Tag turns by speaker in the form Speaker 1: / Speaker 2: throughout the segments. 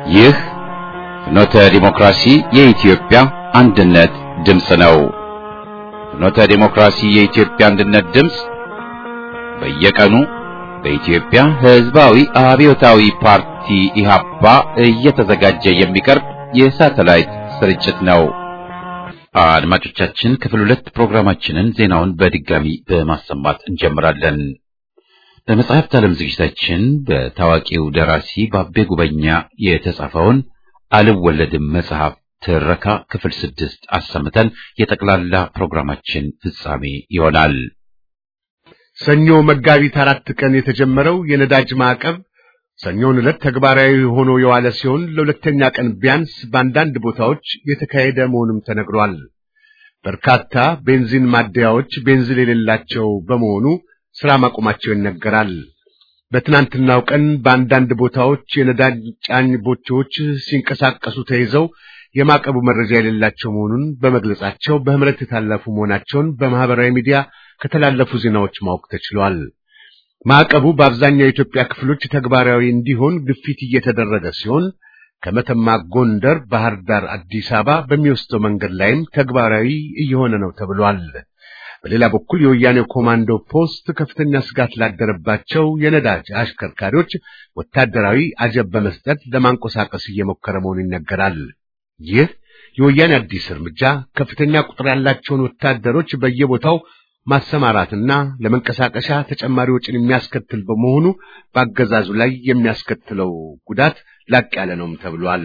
Speaker 1: ይህ ፍኖተ ዲሞክራሲ የኢትዮጵያ አንድነት ድምፅ ነው። ፍኖተ ዲሞክራሲ የኢትዮጵያ አንድነት ድምፅ በየቀኑ በኢትዮጵያ ሕዝባዊ አብዮታዊ ፓርቲ ኢህአፓ እየተዘጋጀ የሚቀርብ የሳተላይት ስርጭት ነው። አድማጮቻችን ክፍል ሁለት ፕሮግራማችንን ዜናውን በድጋሚ በማሰማት እንጀምራለን። በመጽሐፍት ዓለም ዝግጅታችን በታዋቂው ደራሲ ባቤ ጉበኛ የተጻፈውን አልወለድም መጽሐፍ ትረካ ክፍል ስድስት አሰምተን የጠቅላላ ፕሮግራማችን ፍጻሜ ይሆናል።
Speaker 2: ሰኞ መጋቢት አራት ቀን የተጀመረው የነዳጅ ማዕቀብ ሰኞን ዕለት ተግባራዊ ሆኖ የዋለ ሲሆን ለሁለተኛ ቀን ቢያንስ በአንዳንድ ቦታዎች የተካሄደ መሆኑም ተነግሯል። በርካታ ቤንዚን ማደያዎች ቤንዚን የሌላቸው በመሆኑ ሥራ ማቆማቸው ይነገራል። በትናንትናው ቀን በአንዳንድ ቦታዎች የነዳጅ ጫኝ ቦቴዎች ሲንቀሳቀሱ ተይዘው የማዕቀቡ መረጃ የሌላቸው መሆኑን በመግለጻቸው በምህረት የታለፉ መሆናቸውን በማህበራዊ ሚዲያ ከተላለፉ ዜናዎች ማወቅ ተችሏል። ማዕቀቡ በአብዛኛው የኢትዮጵያ ክፍሎች ተግባራዊ እንዲሆን ግፊት እየተደረገ ሲሆን ከመተማ ጎንደር፣ ባህር ዳር፣ አዲስ አበባ በሚወስደው መንገድ ላይም ተግባራዊ እየሆነ ነው ተብሏል። በሌላ በኩል የወያኔው ኮማንዶ ፖስት ከፍተኛ ስጋት ላደረባቸው የነዳጅ አሽከርካሪዎች ወታደራዊ አጀብ በመስጠት ለማንቀሳቀስ እየሞከረ መሆኑ ይነገራል። ይህ የወያኔ አዲስ እርምጃ ከፍተኛ ቁጥር ያላቸውን ወታደሮች በየቦታው ማሰማራትና ለመንቀሳቀሻ ተጨማሪ ወጪን የሚያስከትል በመሆኑ በአገዛዙ ላይ የሚያስከትለው ጉዳት ላቅ ያለ ነውም ተብሏል።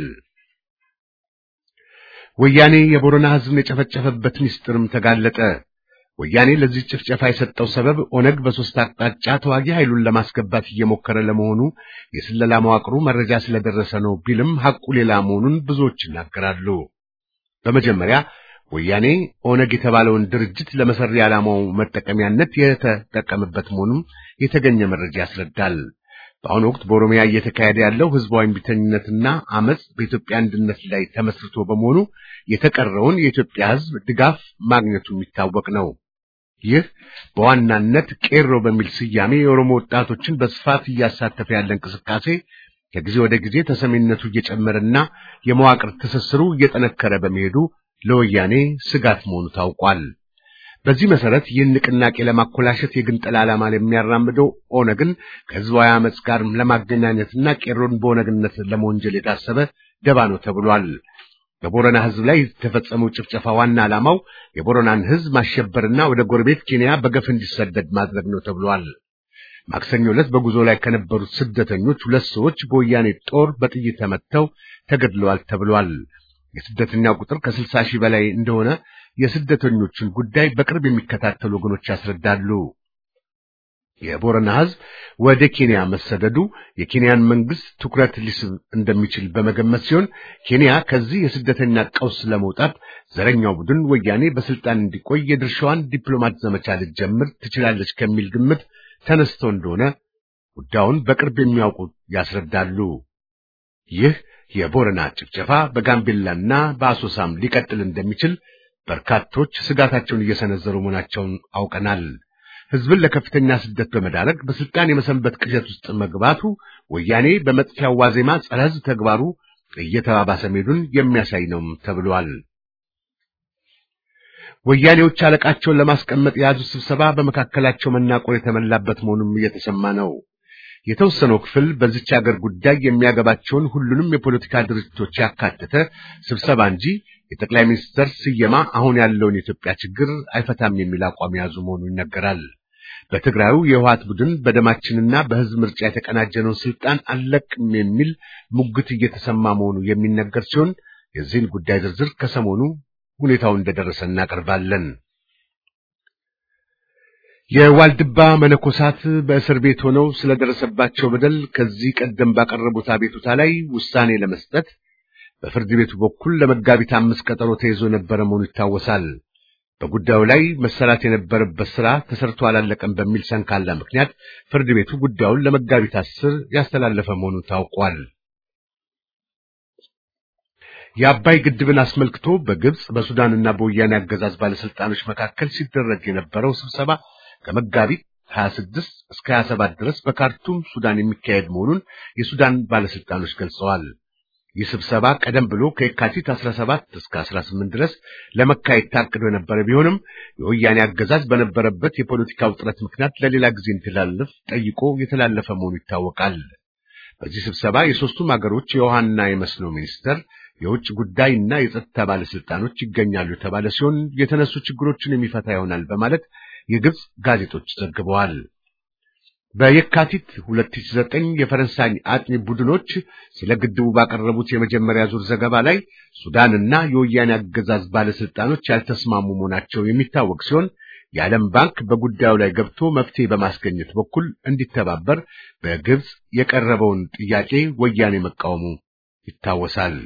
Speaker 2: ወያኔ የቦረና ሕዝብን የጨፈጨፈበት ምስጢርም ተጋለጠ። ወያኔ ለዚህ ጭፍጨፋ የሰጠው ሰበብ ኦነግ በሶስት አቅጣጫ ተዋጊ ኃይሉን ለማስገባት እየሞከረ ለመሆኑ የስለላ መዋቅሩ መረጃ ስለደረሰ ነው ቢልም ሐቁ ሌላ መሆኑን ብዙዎች ይናገራሉ። በመጀመሪያ ወያኔ ኦነግ የተባለውን ድርጅት ለመሰሪ ዓላማው መጠቀሚያነት የተጠቀመበት መሆኑን የተገኘ መረጃ ያስረዳል። በአሁኑ ወቅት በኦሮሚያ እየተካሄደ ያለው ህዝባዊ እምቢተኝነትና አመጽ በኢትዮጵያ አንድነት ላይ ተመስርቶ በመሆኑ የተቀረውን የኢትዮጵያ ህዝብ ድጋፍ ማግኘቱ የሚታወቅ ነው። ይህ በዋናነት ቄሮ በሚል ስያሜ የኦሮሞ ወጣቶችን በስፋት እያሳተፈ ያለ እንቅስቃሴ ከጊዜ ወደ ጊዜ ተሰሚነቱ እየጨመረና የመዋቅር ትስስሩ እየጠነከረ በመሄዱ ለወያኔ ስጋት መሆኑ ታውቋል። በዚህ መሰረት ይህን ንቅናቄ ለማኮላሸት የግንጠላ ዓላማ የሚያራምደው ኦነግን ከህዝባዊ አመፅ ጋር ለማገናኘትና ቄሮን በኦነግነት ለመወንጀል የታሰበ ደባ ነው ተብሏል። በቦረና ህዝብ ላይ የተፈጸመው ጭፍጨፋ ዋና ዓላማው የቦረናን ህዝብ ማሸበርና ወደ ጎረቤት ኬንያ በገፍ እንዲሰደድ ማድረግ ነው ተብሏል። ማክሰኞ ዕለት በጉዞ ላይ ከነበሩት ስደተኞች ሁለት ሰዎች በወያኔ ጦር በጥይት ተመተው ተገድለዋል ተብሏል። የስደተኛው ቁጥር ከስልሳ ሺህ በላይ እንደሆነ የስደተኞችን ጉዳይ በቅርብ የሚከታተሉ ወገኖች ያስረዳሉ። የቦረና ህዝብ ወደ ኬንያ መሰደዱ የኬንያን መንግስት ትኩረት ሊስብ እንደሚችል በመገመት ሲሆን ኬንያ ከዚህ የስደተኛ ቀውስ ለመውጣት ዘረኛው ቡድን ወያኔ በስልጣን እንዲቆይ የድርሻዋን ዲፕሎማት ዘመቻ ልትጀምር ትችላለች ከሚል ግምት ተነስቶ እንደሆነ ጉዳዩን በቅርብ የሚያውቁ ያስረዳሉ። ይህ የቦረና ጭፍጨፋ በጋምቤላና በአሶሳም ሊቀጥል እንደሚችል በርካቶች ስጋታቸውን እየሰነዘሩ መሆናቸውን አውቀናል። ህዝብን ለከፍተኛ ስደት በመዳረግ በስልጣን የመሰንበት ቅዠት ውስጥ መግባቱ ወያኔ በመጥፊያው ዋዜማ ጸረ ህዝብ ተግባሩ እየተባባሰ መሄዱን የሚያሳይ ነው ተብሏል። ወያኔዎች አለቃቸውን ለማስቀመጥ የያዙት ስብሰባ በመካከላቸው መናቆር የተመላበት መሆኑም እየተሰማ ነው። የተወሰነው ክፍል በዚች ሀገር ጉዳይ የሚያገባቸውን ሁሉንም የፖለቲካ ድርጅቶች ያካተተ ስብሰባ እንጂ የጠቅላይ ሚኒስትር ስየማ አሁን ያለውን የኢትዮጵያ ችግር አይፈታም የሚል አቋም የያዙ መሆኑ ይነገራል። በትግራዩ የህወሓት ቡድን በደማችንና በህዝብ ምርጫ የተቀናጀነውን ስልጣን አልለቅም የሚል ሙግት እየተሰማ መሆኑ የሚነገር ሲሆን የዚህን ጉዳይ ዝርዝር ከሰሞኑ ሁኔታው እንደደረሰ እናቀርባለን። የዋልድባ መነኮሳት በእስር ቤት ሆነው ስለደረሰባቸው በደል ከዚህ ቀደም ባቀረቡት አቤቱታ ላይ ውሳኔ ለመስጠት በፍርድ ቤቱ በኩል ለመጋቢት አምስት ቀጠሮ ተይዞ የነበረ መሆኑ ይታወሳል። በጉዳዩ ላይ መሰራት የነበረበት ስራ ተሰርቶ አላለቀም በሚል ሰንካላ ምክንያት ፍርድ ቤቱ ጉዳዩን ለመጋቢት አስር ያስተላለፈ መሆኑ ታውቋል። የአባይ ግድብን አስመልክቶ በግብጽ በሱዳንና በወያኔ አገዛዝ ባለስልጣኖች መካከል ሲደረግ የነበረው ስብሰባ ከመጋቢት 26 እስከ 27 ድረስ በካርቱም ሱዳን የሚካሄድ መሆኑን የሱዳን ባለስልጣኖች ገልጸዋል። ይህ ስብሰባ ቀደም ብሎ ከየካቲት 17 እስከ 18 ድረስ ለመካሄድ ታቅዶ የነበረ ቢሆንም የወያኔ አገዛዝ በነበረበት የፖለቲካ ውጥረት ምክንያት ለሌላ ጊዜ እንዲተላለፍ ጠይቆ የተላለፈ መሆኑ ይታወቃል። በዚህ ስብሰባ የሦስቱም አገሮች የውሃና የመስኖ ሚኒስተር፣ የውጭ ጉዳይና የጸጥታ ባለስልጣኖች ይገኛሉ የተባለ ሲሆን የተነሱ ችግሮችን የሚፈታ ይሆናል በማለት የግብጽ ጋዜጦች ዘግበዋል። በየካቲት 2009 የፈረንሳይ አጥኚ ቡድኖች ስለ ግድቡ ባቀረቡት የመጀመሪያ ዙር ዘገባ ላይ ሱዳንና የወያኔ አገዛዝ ባለስልጣኖች ያልተስማሙ መሆናቸው የሚታወቅ ሲሆን የዓለም ባንክ በጉዳዩ ላይ ገብቶ መፍትሄ በማስገኘት በኩል እንዲተባበር በግብጽ የቀረበውን ጥያቄ ወያኔ መቃወሙ ይታወሳል።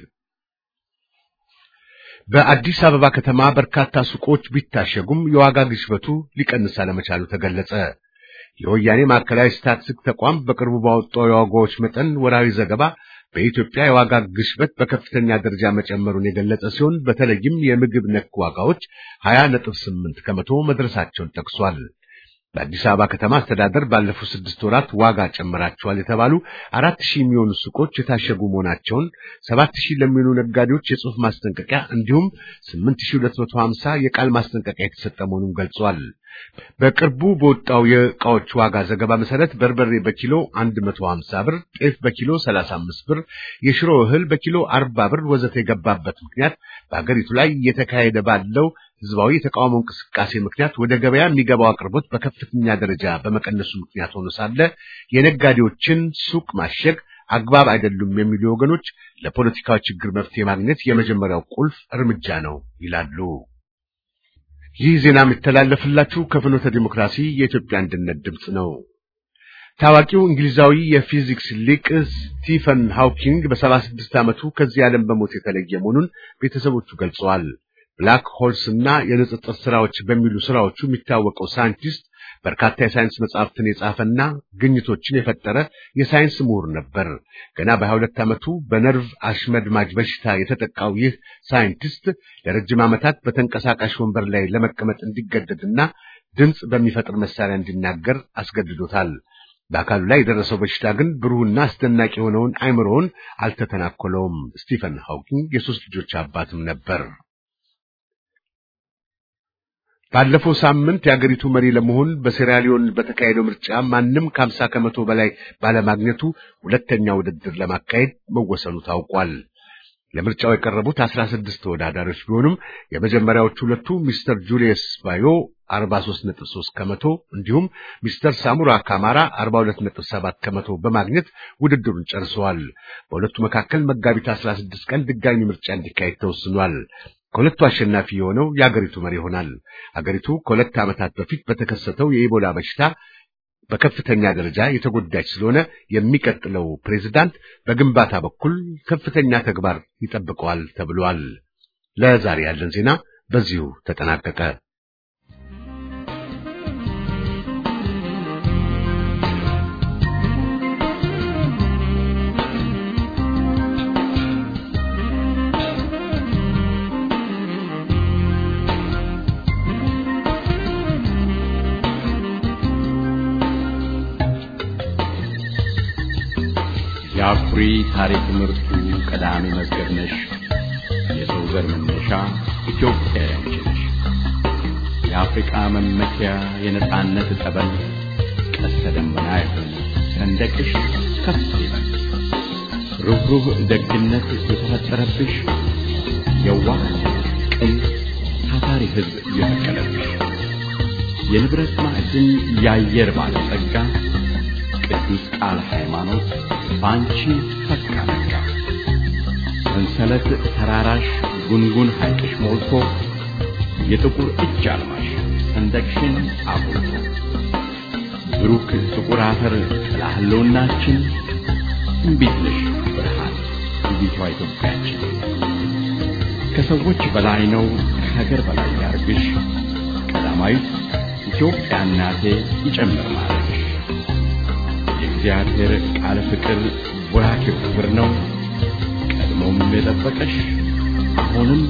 Speaker 2: በአዲስ አበባ ከተማ በርካታ ሱቆች ቢታሸጉም የዋጋ ግሽበቱ ሊቀንስ አለመቻሉ ተገለጸ። የወያኔ ማዕከላዊ ስታትስቲክስ ተቋም በቅርቡ ባወጣው የዋጋዎች መጠን ወራዊ ዘገባ በኢትዮጵያ የዋጋ ግሽበት በከፍተኛ ደረጃ መጨመሩን የገለጸ ሲሆን በተለይም የምግብ ነክ ዋጋዎች 20.8 ከመቶ መድረሳቸውን ጠቅሷል። በአዲስ አበባ ከተማ አስተዳደር ባለፉት ስድስት ወራት ዋጋ ጨምራቸዋል የተባሉ አራት ሺህ የሚሆኑ ሱቆች የታሸጉ መሆናቸውን፣ ሰባት ሺህ ለሚሆኑ ነጋዴዎች የጽሑፍ ማስጠንቀቂያ እንዲሁም ስምንት ሺህ ሁለት መቶ ሀምሳ የቃል ማስጠንቀቂያ የተሰጠ መሆኑን ገልጿል። በቅርቡ በወጣው የዕቃዎች ዋጋ ዘገባ መሰረት በርበሬ በኪሎ 150 ብር፣ ጤፍ በኪሎ 35 ብር፣ የሽሮ እህል በኪሎ 40 ብር ወዘተ የገባበት ምክንያት በአገሪቱ ላይ እየተካሄደ ባለው ህዝባዊ የተቃውሞ እንቅስቃሴ ምክንያት ወደ ገበያ የሚገባው አቅርቦት በከፍተኛ ደረጃ በመቀነሱ ምክንያት ሆኖ ሳለ የነጋዴዎችን ሱቅ ማሸግ አግባብ አይደሉም የሚሉ ወገኖች ለፖለቲካዊ ችግር መፍትሄ ማግኘት የመጀመሪያው ቁልፍ እርምጃ ነው ይላሉ። ይህ ዜና የሚተላለፍላችሁ ከፍኖተ ዲሞክራሲ የኢትዮጵያ አንድነት ድምፅ ነው። ታዋቂው እንግሊዛዊ የፊዚክስ ሊቅ ስቲፈን ሃውኪንግ በሰባ ስድስት ዓመቱ ከዚህ ዓለም በሞት የተለየ መሆኑን ቤተሰቦቹ ገልጸዋል። ብላክ ሆልስ እና የንጽጽር ስራዎች በሚሉ ስራዎቹ የሚታወቀው ሳይንቲስት በርካታ የሳይንስ መጽሐፍትን የጻፈና ግኝቶችን የፈጠረ የሳይንስ ምሁር ነበር። ገና በሀያ ሁለት ዓመቱ በነርቭ አሽመድማጅ በሽታ የተጠቃው ይህ ሳይንቲስት ለረጅም ዓመታት በተንቀሳቃሽ ወንበር ላይ ለመቀመጥ እንዲገደድና ድምፅ በሚፈጥር መሳሪያ እንዲናገር አስገድዶታል። በአካሉ ላይ የደረሰው በሽታ ግን ብሩህና አስደናቂ የሆነውን አእምሮውን አልተተናኮለውም። ስቲፈን ሃውኪንግ የሶስት ልጆች አባትም ነበር። ባለፈው ሳምንት የአገሪቱ መሪ ለመሆን በሴራሊዮን በተካሄደው ምርጫ ማንም ከሀምሳ ከመቶ በላይ ባለማግኘቱ ሁለተኛ ውድድር ለማካሄድ መወሰኑ ታውቋል። ለምርጫው የቀረቡት አስራ ስድስት ተወዳዳሪዎች ቢሆኑም የመጀመሪያዎቹ ሁለቱ ሚስተር ጁልየስ ባዮ 43.3 ከመቶ እንዲሁም ሚስተር ሳሙራ ካማራ 42.7 ከመቶ በማግኘት ውድድሩን ጨርሰዋል። በሁለቱ መካከል መጋቢት 16 ቀን ድጋሚ ምርጫ እንዲካሄድ ተወስኗል። ከሁለቱ አሸናፊ የሆነው የአገሪቱ መሪ ይሆናል። አገሪቱ ከሁለት ዓመታት በፊት በተከሰተው የኢቦላ በሽታ በከፍተኛ ደረጃ የተጎዳች ስለሆነ የሚቀጥለው ፕሬዝዳንት በግንባታ በኩል ከፍተኛ ተግባር ይጠብቀዋል ተብሏል። ለዛሬ ያለን ዜና በዚሁ ተጠናቀቀ።
Speaker 3: የአኩሪ ታሪክ ምርቱ ቀዳሚ መዝገብ ነሽ። የሰው ዘር መነሻ ኢትዮጵያ ያንቺ ነሽ። የአፍሪቃ መመኪያ የነጻነት ጠበል ቀስተ ደመና የሆነ ሰንደቅሽ ከፍ ይበል። ሩህሩህ ደግነት የተፈጠረብሽ የዋህ ቅን ታታሪ ሕዝብ የተከለብሽ የንብረት ማዕድን የአየር ባለጸጋ ቅዱስ ቃል ሃይማኖት በአንቺ ፈካ ነጋ። ሰንሰለት ተራራሽ ጉንጉን ሐይቅሽ ሞልቶ የጥቁር እጅ አልማሽ ሰንደቅሽን አጉልቶ ብሩክ ጥቁር አፈር ጥላ ህልውናችን እምቢት ነሽ ብርሃን ውቢቷ ኢትዮጵያችን ከሰዎች በላይ ነው ከሀገር በላይ ያርግሽ ቀዳማዊት ኢትዮጵያ እናቴ ይጨምር ማለትሽ የእግዚአብሔር ቃል ፍቅር ቡራኬው ክብር ነው። ቀድሞም የጠበቀሽ አሁንም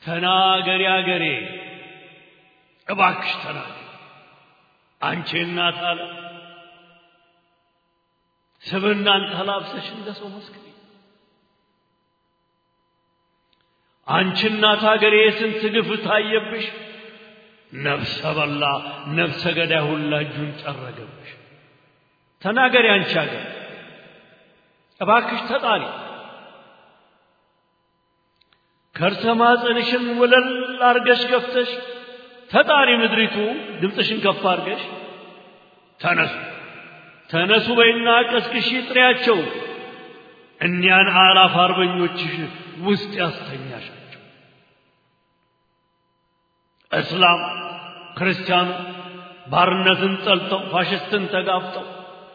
Speaker 4: ተናገሪ አገሬ እባክሽ ተናገሪ አንቺ እናት አለ ስብናን ተላብሰሽ እንደ ሰው መስክሪ አንቺ እናት አገሬ ስንት ግፍ ታየብሽ ነፍሰ በላ ነፍሰ ገዳይ ሁላ እጁን ጠረገብሽ ተናገሪ አንቺ አገር እባክሽ ተጣሪ ከርሰ ማፀንሽን ወለል አርገሽ ገፍተሽ ተጣሪ ምድሪቱ ድምፅሽን ከፍ አርገሽ ተነሱ ተነሱ በይና ቀስቅሺ ጥሪያቸው እኒያን አላፍ አርበኞችሽ ውስጥ ያስተኛሻቸው እስላም ክርስቲያኑ ባርነትን ጠልተው ፋሽስትን ተጋፍጠው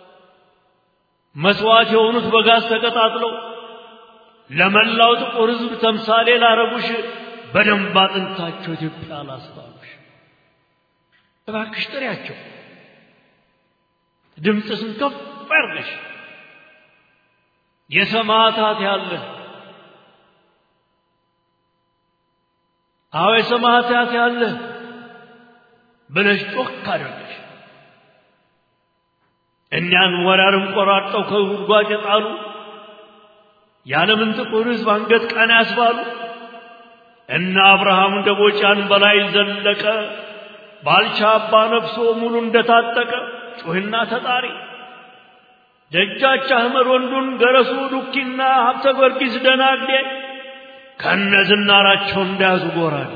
Speaker 4: መስዋዕት የሆኑት በጋዝ ተቀጣጥለው ለመላው ጥቁር ሕዝብ ተምሳሌ ላረጉሽ በደንብ አጥንታቸው ኢትዮጵያ ላስባሉሽ እባክሽ ጥሪያቸው ድምፅሽን ከፍ ያርገሽ የሰማዕታት ያለ አዎ የሰማዕታት ያለ ብለሽ ጮክ አድርገሽ እኛን ወራርም ቆራርጠው ከጉድጓድ የጣሉ የዓለምን ጥቁር ሕዝብ አንገት ቀና ያስባሉ እነ አብርሃም ደቦጫን በላይ ዘለቀ ባልቻ አባ ነፍሶ ሙሉ እንደታጠቀ ጩህና ተጣሪ ደጃች አህመድ ወንዱን ገረሱ ዱኪና ሀብተ ጊዮርጊስ ደናግዴ ከነ ዝናራቸው እንዳያዙ ጎራዴ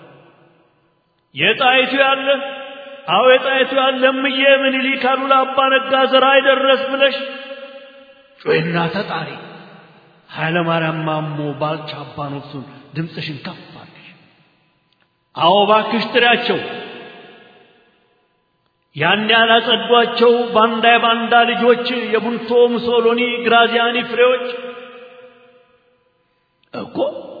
Speaker 4: የጣይቱ ያለ አዎ የጣይቱ ያለ እምዬ ምኒልክ አሉላ አባ ነጋ ዘራ አይደረስ ብለሽ ጩህና ተጣሪ ኃይለ ማርያም ማሞ ባልቻ አባ ነፍሱን ድምፅሽን ከፍ አድርገሽ አዎ ባክሽ ጥሪያቸው ያን ያላጸዷቸው ባንዳ የባንዳ ልጆች የቡንቶ ሙሶሎኒ ግራዚያኒ ፍሬዎች እኮ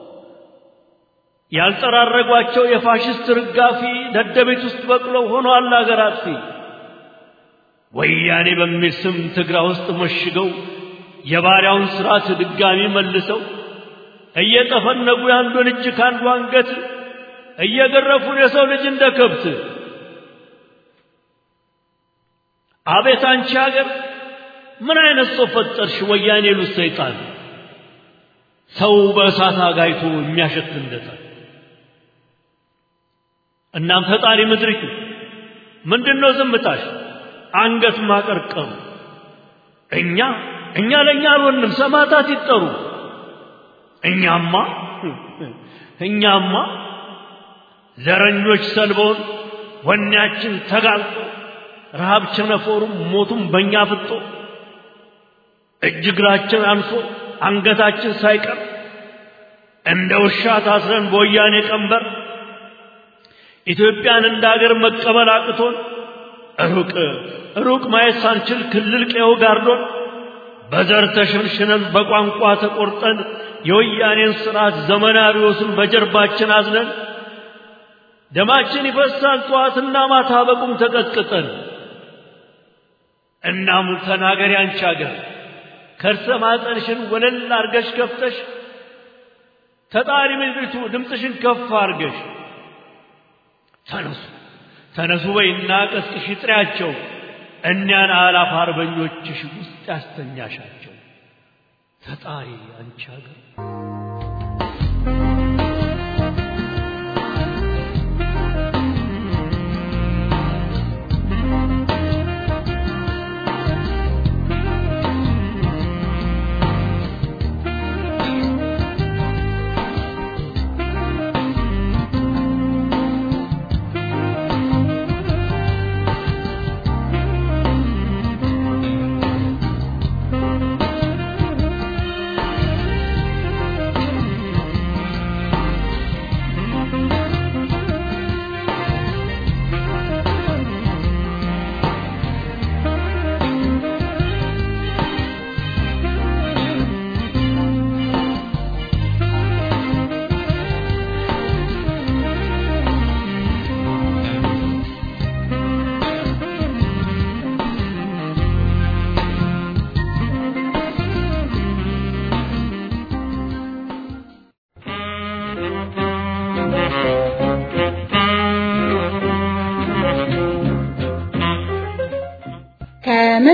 Speaker 4: ያልጠራረጓቸው የፋሽስት ርጋፊ ደደቤት ውስጥ በቅለው ሆነዋል አገር አጥፊ ወያኔ በሚል ስም ትግራ ውስጥ መሽገው የባሪያውን ስርዓት ድጋሚ መልሰው እየጠፈነጉ የአንዱን እጅ ከአንዱ አንገት እየገረፉን የሰው ልጅ እንደ ከብት አቤት አንቺ ሀገር ምን አይነት ሰው ፈጠርሽ? ወያኔ ሉት ሰይጣን ሰው በእሳት አጋይቶ የሚያሸት እንደታል። እናም ፈጣሪ ምድሪቱ ምንድነው ዝምታሽ? አንገት ማቀርቀሩ እኛ እኛ ለእኛ አልሆንም፣ ሰማዕታት ይጠሩ። እኛማ እኛማ ዘረኞች ሰልበውን ወኔያችን ተጋልጦ ረሃብ ቸነፈሩም ሞቱም በእኛ ፍጦ እጅ እግራችን አንሶ አንገታችን ሳይቀር እንደ ውሻ ታስረን በወያኔ ቀንበር ኢትዮጵያን እንደ አገር መቀበል አቅቶን ሩቅ ሩቅ ማየት ሳንችል ክልል ቀየው ጋርዶን በዘር ተሸንሽነን በቋንቋ ተቆርጠን የወያኔን ስርዓት ዘመናዊዎስን በጀርባችን አዝነን ደማችን ይፈሳል ጠዋትና ማታ በቁም ተቀጥቅጠን እናም ተናገሪ አንቺ አገር ከርሰ ማፀንሽን ወለል አርገሽ ከፍተሽ ተጣሪ ምድሪቱ ድምፅሽን ከፍ አርገሽ ተነሱ ተነሱ በይና ቀስቅሽ ጥሪያቸው እኒያን አላፍ አርበኞችሽ ውስጥ ያስተኛሻቸው ተጣሪ አንቺ አገር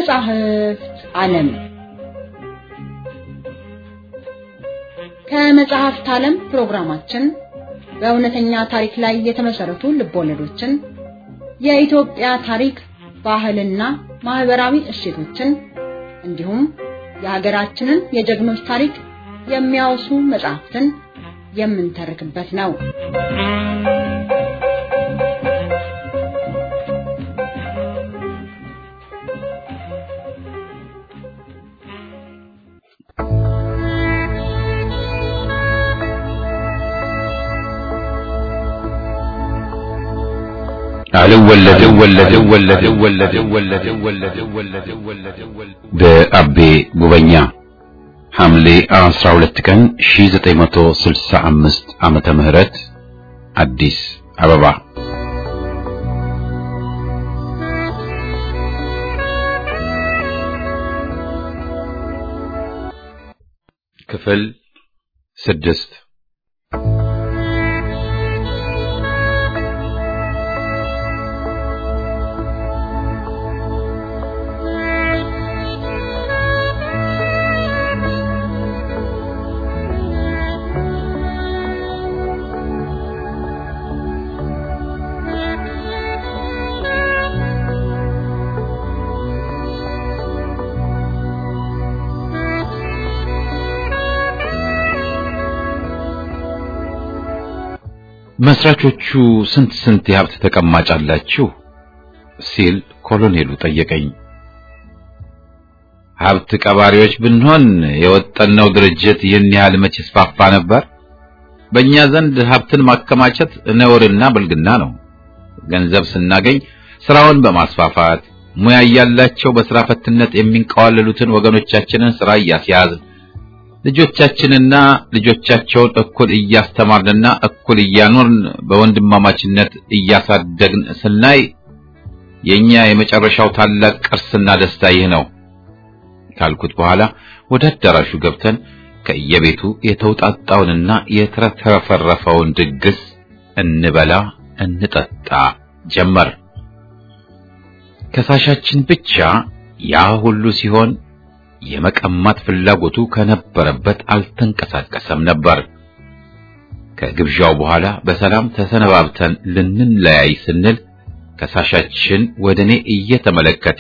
Speaker 5: ከመጻሕፍት ዓለም ከመጽሐፍት ዓለም ፕሮግራማችን በእውነተኛ ታሪክ ላይ የተመሰረቱ ልቦለዶችን፣ የኢትዮጵያ ታሪክ፣ ባህልና ማህበራዊ እሴቶችን እንዲሁም የሀገራችንን የጀግኖች ታሪክ የሚያወሱ መጽሐፍትን የምንተርክበት ነው።
Speaker 1: በአቤ ጉበኛ ሐምሌ 12 ቀን 1965 ዓመተ ምህረት አዲስ አበባ ክፍል ስድስት መስራቾቹ ስንት ስንት የሀብት ተቀማጭ አላችሁ? ሲል ኮሎኔሉ ጠየቀኝ። ሀብት ቀባሪዎች ብንሆን የወጠነው ድርጅት ይህን ያህል መች ይስፋፋ ነበር? በእኛ ዘንድ ሀብትን ማከማቸት ነውርና ብልግና ነው። ገንዘብ ስናገኝ ስራውን በማስፋፋት ሙያ እያላቸው በስራ ፈትነት የሚንቀዋለሉትን ወገኖቻችንን ስራ እያስያዝን ልጆቻችንና ልጆቻቸውን እኩል እያስተማርንና እኩል እያኖርን በወንድማማችነት እያሳደግን ስናይ የኛ የመጨረሻው ታላቅ ቅርስና ደስታ ይህ ነው ካልኩት በኋላ ወደ አዳራሹ ገብተን ከየቤቱ የተውጣጣውንና የተረፈረፈውን ድግስ እንበላ እንጠጣ ጀመር። ከሳሻችን ብቻ ያ ሁሉ ሲሆን የመቀማት ፍላጎቱ ከነበረበት አልተንቀሳቀሰም ነበር። ከግብዣው በኋላ በሰላም ተሰነባብተን ልንለያይ ስንል ከሳሻችን ወደ እኔ እየተመለከተ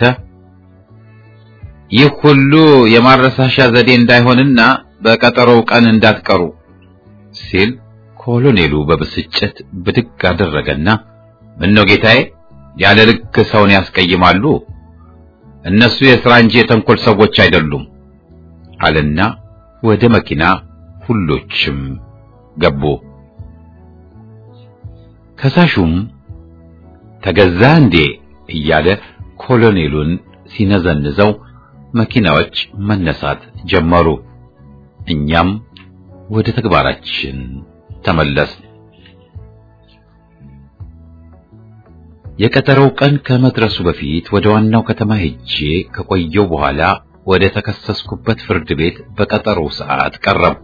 Speaker 1: ይህ ሁሉ የማረሳሻ ዘዴ እንዳይሆንና በቀጠሮው ቀን እንዳትቀሩ ሲል ኮሎኔሉ በብስጭት ብድግ አደረገና ምነው ጌታዬ ያለ ልክ ሰውን ያስቀይማሉ እነሱ የሥራ እንጂ የተንኮል ሰዎች አይደሉም አለና ወደ መኪና ሁሎችም ገቡ። ከሳሹም ተገዛ እንዴ እያለ ኮሎኔሉን ሲነዘንዘው መኪናዎች መነሳት ጀመሩ። እኛም ወደ ተግባራችን ተመለስ። የቀጠሮው ቀን ከመድረሱ በፊት ወደ ዋናው ከተማ ሄጄ ከቆየው በኋላ ወደ ተከሰስኩበት ፍርድ ቤት በቀጠሮው ሰዓት ቀረብኩ።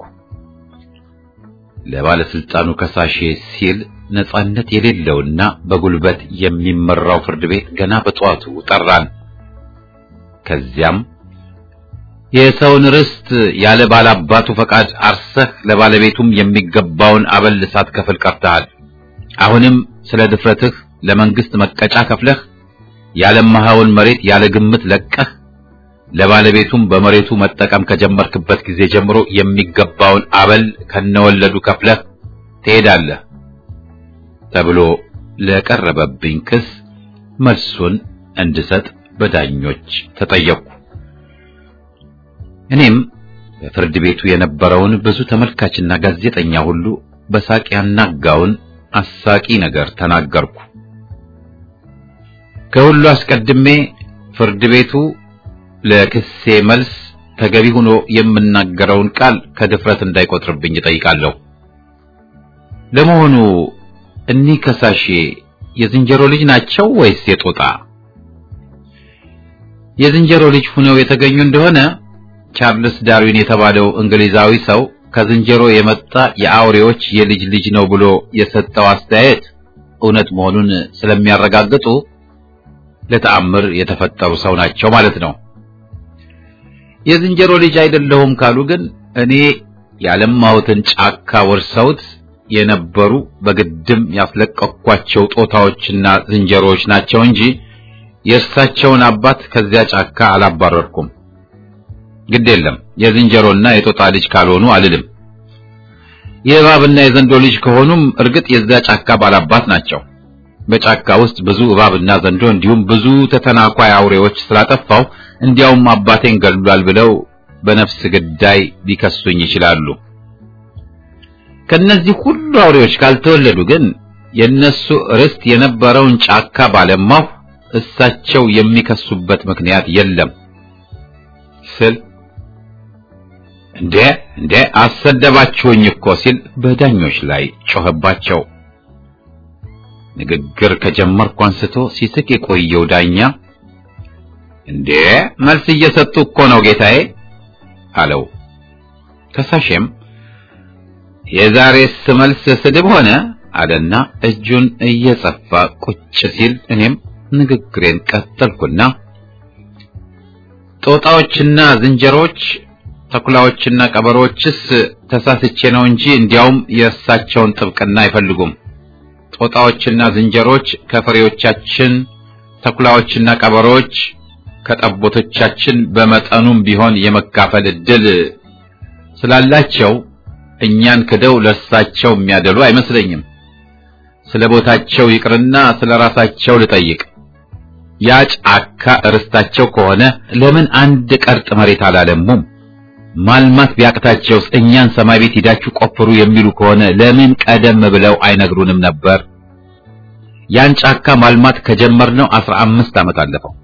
Speaker 1: ለባለስልጣኑ ከሳሼ ሲል ነጻነት የሌለውና በጉልበት የሚመራው ፍርድ ቤት ገና በጠዋቱ ጠራን። ከዚያም የሰውን ርስት ያለ ባላባቱ ፈቃድ አርሰህ ለባለቤቱም የሚገባውን አበል ሳትከፍል ቀርተሃል። አሁንም ስለ ድፍረትህ ለመንግስት መቀጫ ከፍለህ ያለማኸውን መሬት ያለ ግምት ለቀህ ለባለቤቱም በመሬቱ መጠቀም ከጀመርክበት ጊዜ ጀምሮ የሚገባውን አበል ከነወለዱ ከፍለህ ትሄዳለህ ተብሎ ለቀረበብኝ ክስ መልሱን እንድሰጥ በዳኞች ተጠየቅኩ። እኔም በፍርድ ቤቱ የነበረውን ብዙ ተመልካችና ጋዜጠኛ ሁሉ በሳቅ ያናጋውን አሳቂ ነገር ተናገርኩ። ከሁሉ አስቀድሜ ፍርድ ቤቱ ለክሴ መልስ ተገቢ ሆኖ የምናገረውን ቃል ከድፍረት እንዳይቆጥርብኝ እጠይቃለሁ። ለመሆኑ እኒህ ከሳሼ የዝንጀሮ ልጅ ናቸው ወይስ የጦጣ? የዝንጀሮ ልጅ ሆነው የተገኙ እንደሆነ ቻርልስ ዳርዊን የተባለው እንግሊዛዊ ሰው ከዝንጀሮ የመጣ የአውሬዎች የልጅ ልጅ ነው ብሎ የሰጠው አስተያየት እውነት መሆኑን ስለሚያረጋግጡ ለተአምር የተፈጠሩ ሰው ናቸው ማለት ነው የዝንጀሮ ልጅ አይደለሁም ካሉ ግን እኔ ያለማሁትን ጫካ ወርሰውት የነበሩ በግድም ያስለቀኳቸው ጦታዎችና ዝንጀሮዎች ናቸው እንጂ የእርሳቸውን አባት ከዚያ ጫካ አላባረርኩም። ግድ የለም የዝንጀሮና የጦጣ ልጅ ካልሆኑ አልልም። የእባብና የዘንዶ ልጅ ከሆኑም እርግጥ የዚያ ጫካ ባላባት ናቸው። በጫካ ውስጥ ብዙ እባብና ዘንዶ እንዲሁም ብዙ ተተናኳይ አውሬዎች ስላጠፋው እንዲያውም አባቴን ገድሏል ብለው በነፍስ ግዳይ ሊከሱኝ ይችላሉ። ከነዚህ ሁሉ አውሬዎች ካልተወለዱ ግን የነሱ ርስት የነበረውን ጫካ ባለማሁ እሳቸው የሚከሱበት ምክንያት የለም ስል እንዴ እንዴ አሰደባችሁኝ እኮ ሲል በዳኞች ላይ ጮኸባቸው። ንግግር ከጀመርኩ አንስቶ ሲስቅ የቆየው ዳኛ እንዴ መልስ እየሰጡ እኮ ነው ጌታዬ አለው። ከሳሼም የዛሬስ መልስ ስድብ ሆነ አለና እጁን እየጸፋ ቁጭ ሲል እኔም ንግግሬን ቀጠልኩና ጦጣዎችና ዝንጀሮች ተኩላዎችና ቀበሮችስ ተሳስቼ ነው እንጂ እንዲያውም የእሳቸውን ጥብቅና አይፈልጉም። ጦጣዎችና ዝንጀሮች ከፍሬዎቻችን፣ ተኩላዎችና ቀበሮች ከጠቦቶቻችን በመጠኑም ቢሆን የመካፈል እድል ስላላቸው እኛን ክደው ለእርሳቸው የሚያደሉ አይመስለኝም። ስለ ቦታቸው ይቅርና ስለ ራሳቸው ልጠይቅ። ያ ጫካ እርስታቸው ከሆነ ለምን አንድ ቀርጥ መሬት አላለሙም? ማልማት ቢያቅታቸውስ እኛን ሰማይ ቤት ሂዳችሁ ቆፍሩ የሚሉ ከሆነ ለምን ቀደም ብለው አይነግሩንም ነበር? ያን ጫካ ማልማት ከጀመርነው አስራ አምስት ዓመት አለፈው።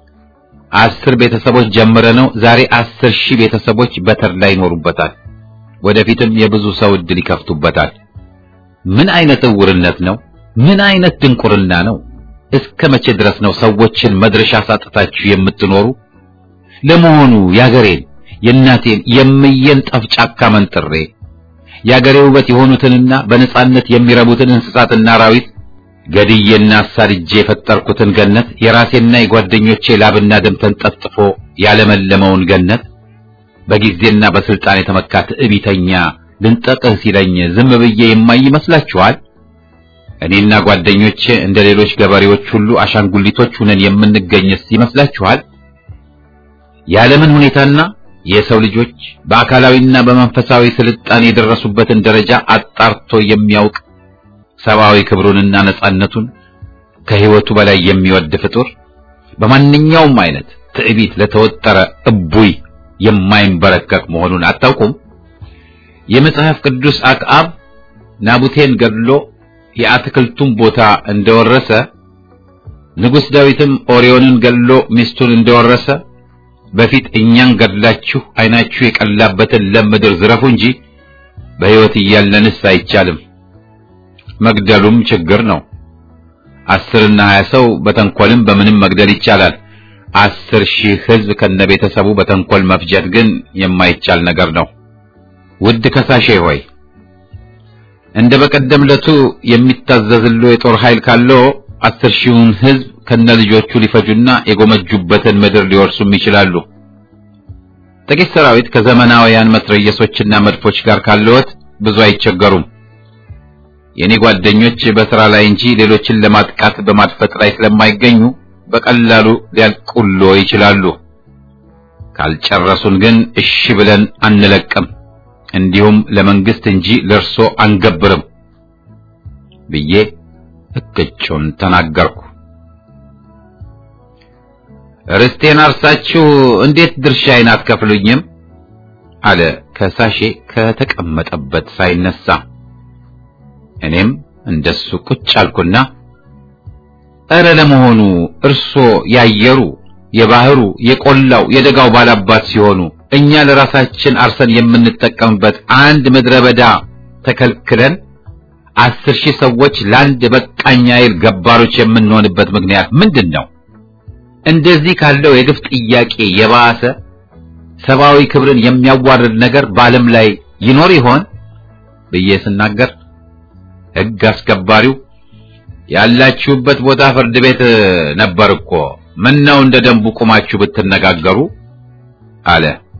Speaker 1: አስር ቤተሰቦች ጀምረነው ዛሬ አስር ሺህ ቤተሰቦች በተድላ ይኖሩበታል። ወደፊትም የብዙ ሰው እድል ይከፍቱበታል። ምን አይነት እውርነት ነው? ምን አይነት ድንቁርና ነው? እስከ መቼ ድረስ ነው ሰዎችን መድረሻ ሳጥታችሁ የምትኖሩ? ለመሆኑ ያገሬን የእናቴን የምየን ጠፍ ጫካ መንጥሬ የአገሬ ውበት የሆኑትንና በነጻነት የሚረቡትን እንስሳትና አራዊት ገድዬና አሳድጄ የፈጠርኩትን ገነት የራሴና የጓደኞቼ ላብና ደም ተንጠፍጥፎ ያለመለመውን ገነት በጊዜና በስልጣን የተመካ ትዕቢተኛ ልንጠቅህ ሲለኝ ዝም ብዬ የማይ ይመስላችኋል? እኔና ጓደኞቼ እንደ ሌሎች ገበሬዎች ሁሉ አሻንጉሊቶች ሁነን የምንገኝስ ይመስላችኋል? የዓለምን ሁኔታና የሰው ልጆች በአካላዊና በመንፈሳዊ ስልጣኔ የደረሱበትን ደረጃ አጣርቶ የሚያውቅ ሰብአዊ ክብሩንና ነጻነቱን ከሕይወቱ በላይ የሚወድ ፍጡር በማንኛውም አይነት ትዕቢት ለተወጠረ እቡይ የማይንበረከክ መሆኑን አታውቁም? የመጽሐፍ ቅዱስ አክዓብ ናቡቴን ገድሎ የአትክልቱን ቦታ እንደወረሰ ንጉሥ ዳዊትም ኦርዮንን ገድሎ ሚስቱን እንደወረሰ በፊት እኛን ገድላችሁ ዓይናችሁ የቀላበትን ለም ምድር ዝረፉ እንጂ በሕይወት እያለንስ አይቻልም። መግደሉም ችግር ነው። አስርና ሀያ ሰው በተንኮልም በምንም መግደል ይቻላል። አስር ሺህ ሕዝብ ከነቤተሰቡ በተንኮል መፍጀት ግን የማይቻል ነገር ነው። ውድ ከሳሼ ሆይ እንደ በቀደም ለቱ የሚታዘዝሎ የጦር ኃይል ካለው አስር ሺውን ሕዝብ ከነ ልጆቹ ሊፈጁና የጎመጁበትን ምድር ሊወርሱም ይችላሉ። ጥቂት ሰራዊት ከዘመናውያን መትረየሶችና መድፎች ጋር ካለዎት ብዙ አይቸገሩም። የኔ ጓደኞች በሥራ ላይ እንጂ ሌሎችን ለማጥቃት በማድፈጥ ላይ ስለማይገኙ በቀላሉ ሊያልቁሎ ይችላሉ። ካልጨረሱን ግን እሺ ብለን አንለቅም፣ እንዲሁም ለመንግስት እንጂ ለእርሶ አንገብርም ብዬ እቅጩን ተናገርኩ። ርስቴን አርሳችሁ እንዴት ድርሻዬን አትከፍሉኝም? አለ ከሳሼ ከተቀመጠበት ሳይነሳ። እኔም እንደሱ ቁጭ አልኩና እረ ለመሆኑ እርሶ ያየሩ፣ የባህሩ፣ የቆላው፣ የደጋው ባላባት ሲሆኑ እኛ ለራሳችን አርሰን የምንጠቀምበት አንድ ምድረ በዳ ተከልክለን አስር ሺህ ሰዎች ለአንድ በቃኝ አይል ገባሮች የምንሆንበት ምክንያት ምንድን ነው? እንደዚህ ካለው የግፍ ጥያቄ የባሰ ሰብአዊ ክብርን የሚያዋርድ ነገር በዓለም ላይ ይኖር ይሆን ብዬ ስናገር ሕግ አስከባሪው ያላችሁበት ቦታ ፍርድ ቤት ነበር እኮ ምን ነው እንደ ደንቡ ቁማችሁ ብትነጋገሩ አለ።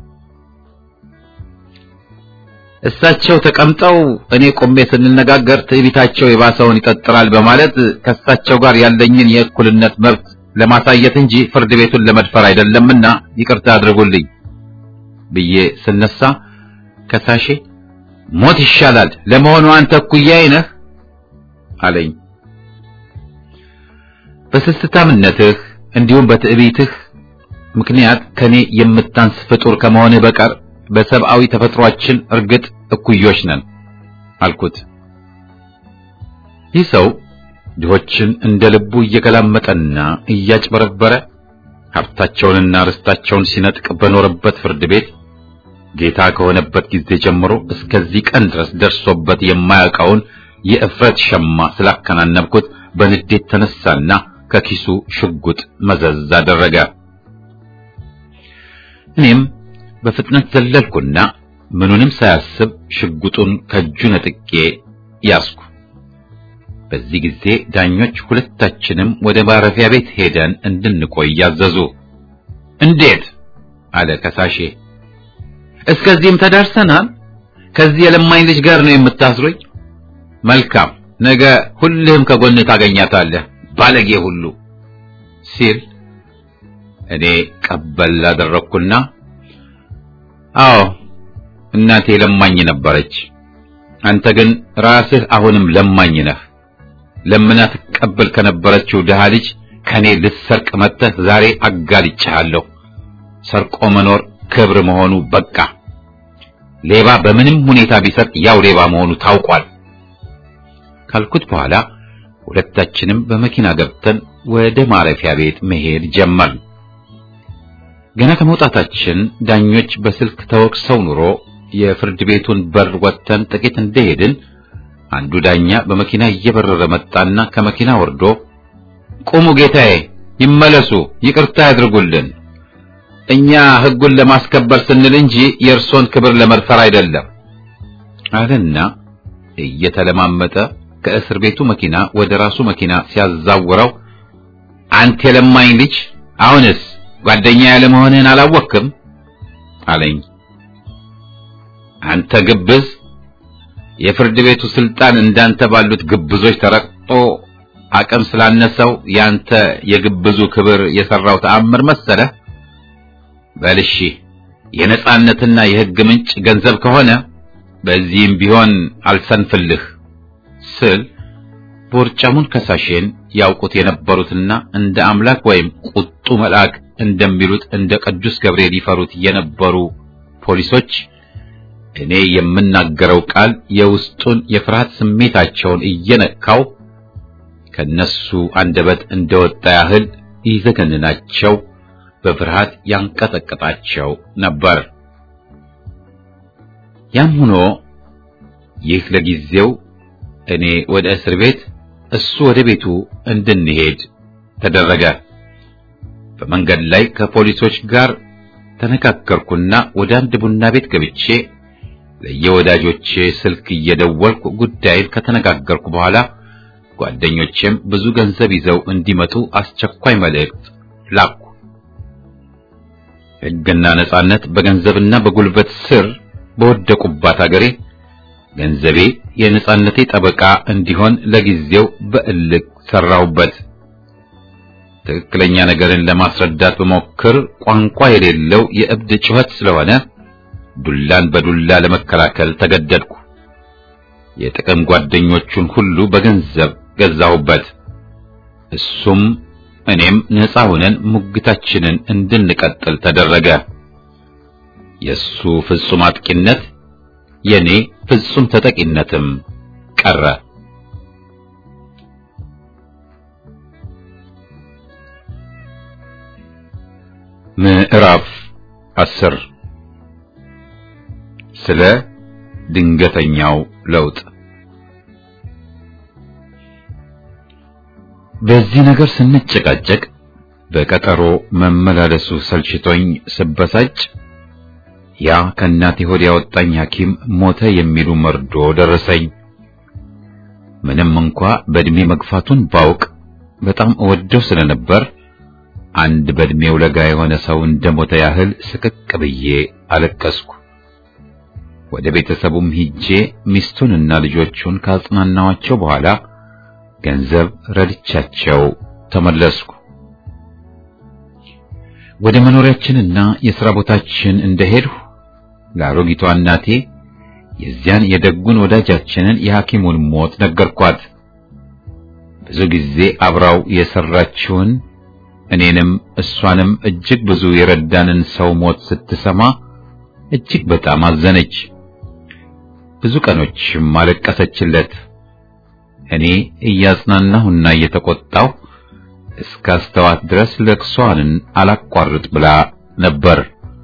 Speaker 1: እሳቸው ተቀምጠው እኔ ቆሜ ስንነጋገር ትዕቢታቸው የባሰውን ይቀጥራል በማለት ከእሳቸው ጋር ያለኝን የእኩልነት መብት ለማሳየት እንጂ ፍርድ ቤቱን ለመድፈር አይደለምና ይቅርታ አድርጉልኝ ብዬ ስነሳ ከሳሼ ሞት ይሻላል፣ ለመሆኑ አንተ እኩያዬ ነህ አለኝ። በስስታምነትህ እንዲሁም በትዕቢትህ ምክንያት ከኔ የምታንስ ፍጡር ከመሆንህ በቀር በሰብአዊ ተፈጥሯችን እርግጥ እኩዮች ነን አልኩት። ይህ ሰው ድሆችን እንደ ልቡ እየገላመጠና እያጭበረበረ ሀብታቸውንና ርስታቸውን ሲነጥቅ በኖረበት ፍርድ ቤት ጌታ ከሆነበት ጊዜ ጀምሮ እስከዚህ ቀን ድረስ ደርሶበት የማያውቀውን የእፍረት ሸማ ስላከናነብኩት በንዴት ተነሳና ከኪሱ ሽጉጥ መዘዝ አደረገ። እኔም በፍጥነት ዘለልኩና ምኑንም ሳያስብ ሽጉጡን ከእጁ ነጥቄ ያዝኩ። በዚህ ጊዜ ዳኞች ሁለታችንም ወደ ማረፊያ ቤት ሄደን እንድንቆይ ያዘዙ። እንዴት አለ ከሳሼ። እስከዚህም ተዳርሰናል። ከዚህ የለማኝ ልጅ ጋር ነው የምታስሩኝ? መልካም፣ ነገ ሁልህም ከጎን ታገኛታለህ ባለጌ ሁሉ ሲል እኔ ቀበል አደረግኩና አዎ እናቴ ለማኝ ነበረች። አንተ ግን ራስህ አሁንም ለማኝ ነህ። ለምና ትቀበል ከነበረችው ድሃ ልጅ ከኔ ልትሰርቅ መጥተህ ዛሬ አጋልጬሃለሁ። ሰርቆ መኖር ክብር መሆኑ በቃ። ሌባ በምንም ሁኔታ ቢሰርቅ ያው ሌባ መሆኑ ታውቋል ካልኩት በኋላ ሁለታችንም በመኪና ገብተን ወደ ማረፊያ ቤት መሄድ ጀመርን። ገና ከመውጣታችን ዳኞች በስልክ ተወቅሰው ኑሮ የፍርድ ቤቱን በር ወጥተን ጥቂት እንደሄድን አንዱ ዳኛ በመኪና እየበረረ መጣና ከመኪና ወርዶ ቁሙ ጌታዬ፣ ይመለሱ፣ ይቅርታ ያድርጉልን። እኛ ሕጉን ለማስከበር ስንል እንጂ የእርሶን ክብር ለመድፈር አይደለም አለና እየተለማመጠ ከእስር ቤቱ መኪና ወደ ራሱ መኪና ሲያዛውረው አንተ የለማኝ ልጅ አሁንስ ጓደኛ ያለ መሆንህን አላወቅም አለኝ። አንተ ግብዝ፣ የፍርድ ቤቱ ስልጣን እንዳንተ ባሉት ግብዞች ተረቅጦ አቅም ስላነሰው ያንተ የግብዙ ክብር የሰራው ተአምር መሰለህ? በልሺ የነጻነትና የሕግ ምንጭ ገንዘብ ከሆነ በዚህም ቢሆን አልሰንፍልህ ስል ቦርጫሙን ከሳሼን ያውቁት የነበሩትና እንደ አምላክ ወይም ቁጡ መልአክ እንደሚሉት እንደ ቅዱስ ገብርኤል ይፈሩት የነበሩ ፖሊሶች እኔ የምናገረው ቃል የውስጡን የፍርሃት ስሜታቸውን እየነካው ከነሱ አንደበት እንደወጣ ያህል ይዘገንናቸው፣ በፍርሃት ያንቀጠቀጣቸው ነበር። ያም ሆኖ ይህ ለጊዜው እኔ ወደ እስር ቤት እሱ ወደ ቤቱ እንድንሄድ ተደረገ። በመንገድ ላይ ከፖሊሶች ጋር ተነጋገርኩና ወደ አንድ ቡና ቤት ገብቼ ለየወዳጆቼ ስልክ እየደወልኩ ጉዳይን ከተነጋገርኩ በኋላ ጓደኞቼም ብዙ ገንዘብ ይዘው እንዲመጡ አስቸኳይ መልእክት ላኩ። ሕግና ነጻነት በገንዘብና በጉልበት ስር በወደቁባት አገሬ ገንዘቤ የነጻነቴ ጠበቃ እንዲሆን ለጊዜው በእልክ ሰራሁበት። ትክክለኛ ነገርን ለማስረዳት በሞክር ቋንቋ የሌለው የእብድ ጩኸት ስለሆነ ዱላን በዱላ ለመከላከል ተገደድኩ። የጥቅም ጓደኞቹን ሁሉ በገንዘብ ገዛሁበት። እሱም እኔም ነፃ ሆነን ሙግታችንን እንድንቀጥል ተደረገ። የሱ ፍጹም አጥቂነት የኔ ፍጹም ተጠቂነትም ቀረ። ምዕራፍ አስር ስለ ድንገተኛው ለውጥ። በዚህ ነገር ስንጨቃጨቅ በቀጠሮ መመላለሱ ሰልችቶኝ ስበሳጭ ያ ከእናቴ ሆድ ያወጣኝ ሐኪም ሞተ የሚሉ መርዶ ደረሰኝ። ምንም እንኳ በእድሜ መግፋቱን ባውቅ በጣም እወደው ስለነበር አንድ በእድሜው ለጋ የሆነ ሰው እንደሞተ ያህል ስቅቅ ብዬ አለቀስኩ። ወደ ቤተሰቡም ሂጄ ሚስቱንና ልጆቹን ካጽናናዋቸው በኋላ ገንዘብ ረድቻቸው ተመለስኩ። ወደ መኖሪያችንና የሥራ ቦታችን እንደሄድሁ ለአሮጊቷ እናቴ የዚያን የደጉን ወዳጃችንን የሐኪሙን ሞት ነገርኳት። ብዙ ጊዜ አብራው የሰራችውን እኔንም እሷንም እጅግ ብዙ የረዳንን ሰው ሞት ስትሰማ እጅግ በጣም አዘነች። ብዙ ቀኖችም አለቀሰችለት። እኔ እያጽናናሁና እየተቆጣሁ እስከ አስተዋት ድረስ ለቅሷንን አላቋርጥ ብላ ነበር።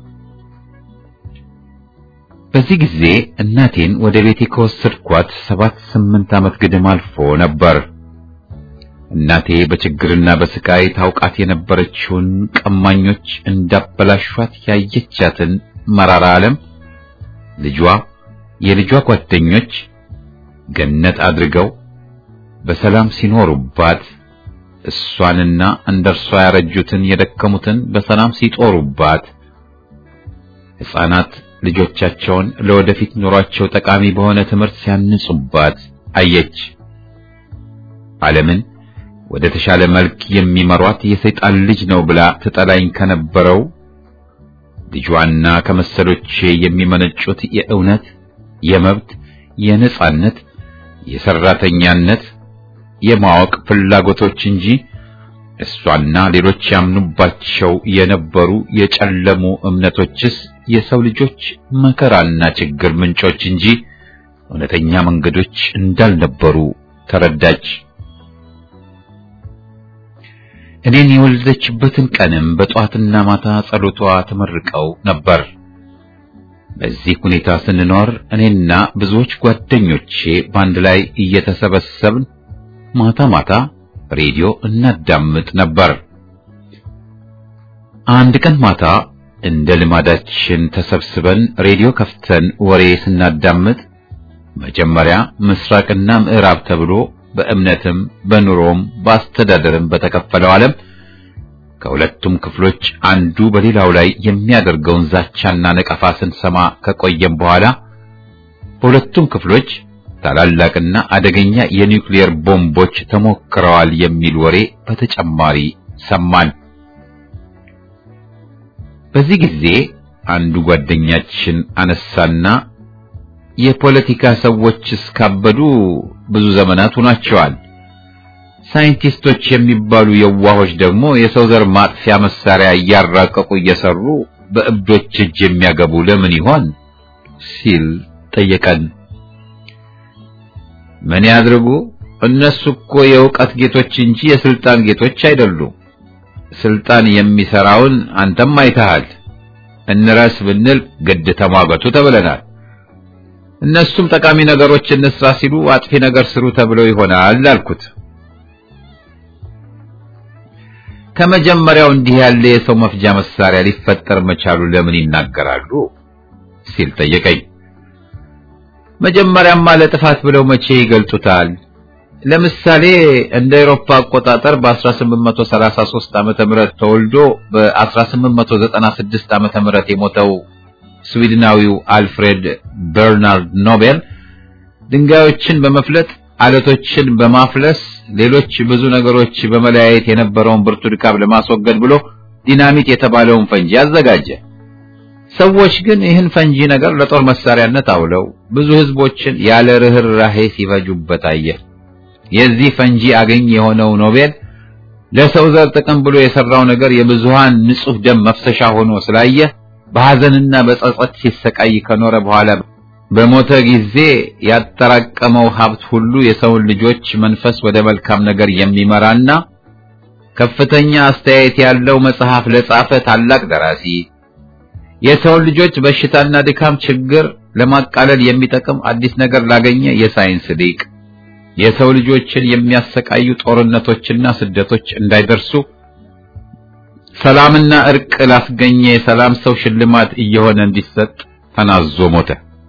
Speaker 1: በዚህ ጊዜ እናቴን ወደ ቤቴ ከወሰድኳት ሰባት ስምንት ዓመት ግድም አልፎ ነበር። እናቴ በችግርና በስቃይ ታውቃት የነበረችውን ቀማኞች እንዳበላሿት ያየቻትን መራራ ዓለም ልጇ የልጇ ጓደኞች ገነት አድርገው በሰላም ሲኖሩባት እሷንና እንደርሷ ያረጁትን የደከሙትን በሰላም ሲጦሩባት ሕፃናት ልጆቻቸውን ለወደፊት ኑሯቸው ጠቃሚ በሆነ ትምህርት ሲያንጹባት አየች። ዓለምን ወደ ተሻለ መልክ የሚመሯት የሰይጣን ልጅ ነው ብላ ትጠላኝ ከነበረው ልጇና ከመሰሎቼ የሚመነጩት የእውነት፣ የመብት፣ የነጻነት፣ የሰራተኛነት፣ የማወቅ ፍላጎቶች እንጂ እሷና ሌሎች ያምኑባቸው የነበሩ የጨለሙ እምነቶችስ የሰው ልጆች መከራና ችግር ምንጮች እንጂ እውነተኛ መንገዶች እንዳልነበሩ ተረዳች። እኔን የወለደችበትን ቀንም በጧትና ማታ ጸሎቷ ተመርቀው ነበር። በዚህ ሁኔታ ስንኖር እኔና ብዙዎች ጓደኞቼ በአንድ ላይ እየተሰበሰብን ማታ ማታ ሬዲዮ እናዳምጥ ነበር። አንድ ቀን ማታ እንደ ልማዳችን ተሰብስበን ሬዲዮ ከፍተን ወሬ ስናዳምጥ መጀመሪያ ምስራቅና ምዕራብ ተብሎ በእምነትም በኑሮም በአስተዳደርም በተከፈለው ዓለም ከሁለቱም ክፍሎች አንዱ በሌላው ላይ የሚያደርገውን ዛቻና ነቀፋ ስንሰማ ከቆየም በኋላ በሁለቱም ክፍሎች ታላላቅና አደገኛ የኒውክሌር ቦምቦች ተሞክረዋል የሚል ወሬ በተጨማሪ ሰማን። በዚህ ጊዜ አንዱ ጓደኛችን አነሳና የፖለቲካ ሰዎች እስካበዱ ብዙ ዘመናት ሆኗቸዋል። ሳይንቲስቶች የሚባሉ የዋሆች ደግሞ የሰው ዘር ማጥፊያ መሳሪያ እያራቀቁ እየሰሩ በእብዶች እጅ የሚያገቡ ለምን ይሆን ሲል ጠየቀን። ምን ያድርጉ? እነሱ እኮ የእውቀት ጌቶች እንጂ የስልጣን ጌቶች አይደሉም። ስልጣን የሚሰራውን አንተም አይተሃል። እንረስ ብንል ግድ ተሟገቱ ተብለናል። እነሱም ጠቃሚ ነገሮች እንስራ ሲሉ አጥፊ ነገር ስሩ ተብለው ይሆናል አልኩት። ከመጀመሪያው እንዲህ ያለ የሰው መፍጃ መሳሪያ ሊፈጠር መቻሉ ለምን ይናገራሉ ሲል ጠየቀኝ። መጀመሪያማ ለጥፋት ብለው መቼ ይገልጡታል? ለምሳሌ እንደ አውሮፓ አቆጣጠር በ1833 ዓመተ ምህረት ተወልዶ በ1896 ዓመተ ምህረት የሞተው ስዊድናዊው አልፍሬድ በርናርድ ኖቤል ድንጋዮችን በመፍለጥ አለቶችን በማፍለስ ሌሎች ብዙ ነገሮች በመለያየት የነበረውን ብርቱ ድካም ለማስወገድ ብሎ ዲናሚት የተባለውን ፈንጂ አዘጋጀ። ሰዎች ግን ይህን ፈንጂ ነገር ለጦር መሳሪያነት አውለው ብዙ ህዝቦችን ያለ ርህራሄ ሲፈጁበት አየ። የዚህ ፈንጂ አገኝ የሆነው ኖቤል ለሰው ዘር ጥቅም ብሎ የሰራው ነገር የብዙሃን ንጹህ ደም መፍሰሻ ሆኖ ስላየ በሐዘንና በጸጸት ሲሰቃይ ከኖረ በኋላ በሞተ ጊዜ ያጠራቀመው ሀብት ሁሉ የሰውን ልጆች መንፈስ ወደ መልካም ነገር የሚመራና ከፍተኛ አስተያየት ያለው መጽሐፍ ለጻፈ ታላቅ ደራሲ የሰውን ልጆች በሽታና ድካም ችግር ለማቃለል የሚጠቅም አዲስ ነገር ላገኘ የሳይንስ ሊቅ የሰው ልጆችን የሚያሰቃዩ ጦርነቶችና ስደቶች እንዳይደርሱ ሰላምና እርቅ ላስገኘ የሰላም ሰው ሽልማት እየሆነ እንዲሰጥ ተናዞ ሞተ።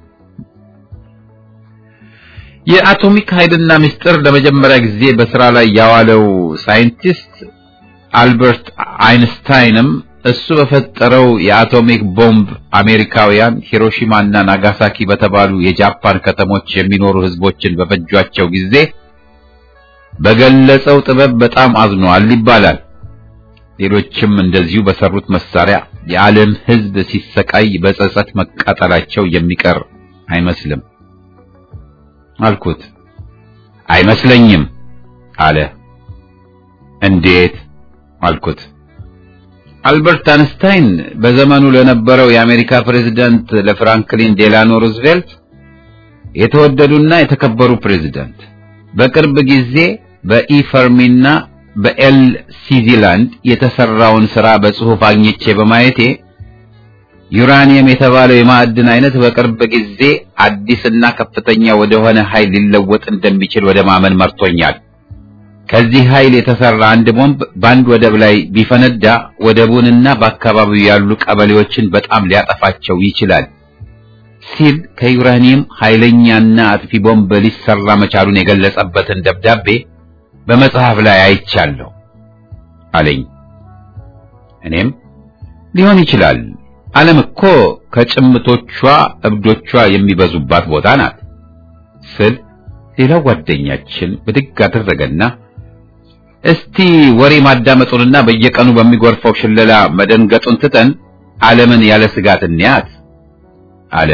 Speaker 1: የአቶሚክ ኃይልና ምስጢር ለመጀመሪያ ጊዜ በስራ ላይ ያዋለው ሳይንቲስት አልበርት አይንስታይንም እሱ በፈጠረው የአቶሚክ ቦምብ አሜሪካውያን ሂሮሺማና ናጋሳኪ በተባሉ የጃፓን ከተሞች የሚኖሩ ህዝቦችን በፈጇቸው ጊዜ በገለጸው ጥበብ በጣም አዝኗል ይባላል። ሌሎችም እንደዚሁ በሰሩት መሳሪያ የዓለም ህዝብ ሲሰቃይ በጸጸት መቃጠላቸው የሚቀር አይመስልም አልኩት። አይመስለኝም አለ። እንዴት አልኩት። አልበርት አንስታይን በዘመኑ ለነበረው የአሜሪካ ፕሬዝዳንት ለፍራንክሊን ዴላኖ ሩዝቬልት የተወደዱና የተከበሩ ፕሬዝዳንት በቅርብ ጊዜ በኢፈርሚና በኤል ሲዚላንድ የተሰራውን ሥራ በጽሑፍ አግኝቼ በማየቴ ዩራኒየም የተባለው የማዕድን አይነት በቅርብ ጊዜ አዲስና ከፍተኛ ወደሆነ ኃይል ሊለወጥ እንደሚችል ወደ ማመን መርቶኛል። ከዚህ ኃይል የተሰራ አንድ ቦምብ በአንድ ወደብ ላይ ቢፈነዳ ወደቡንና በአካባቢው ያሉ ቀበሌዎችን በጣም ሊያጠፋቸው ይችላል ሲል ከዩራኒየም ኃይለኛና አጥፊ ቦምብ ሊሰራ መቻሉን የገለጸበትን ደብዳቤ በመጽሐፍ ላይ አይቻለሁ አለኝ። እኔም ሊሆን ይችላል፣ ዓለም እኮ ከጭምቶቿ እብዶቿ የሚበዙባት ቦታ ናት ስል ሌላው ጓደኛችን ብድግ አደረገና እስቲ ወሬ ማዳመጡንና በየቀኑ በሚጎርፈው ሽለላ መደንገጡን ትተን ዓለምን ያለ ስጋት እንያት አለ።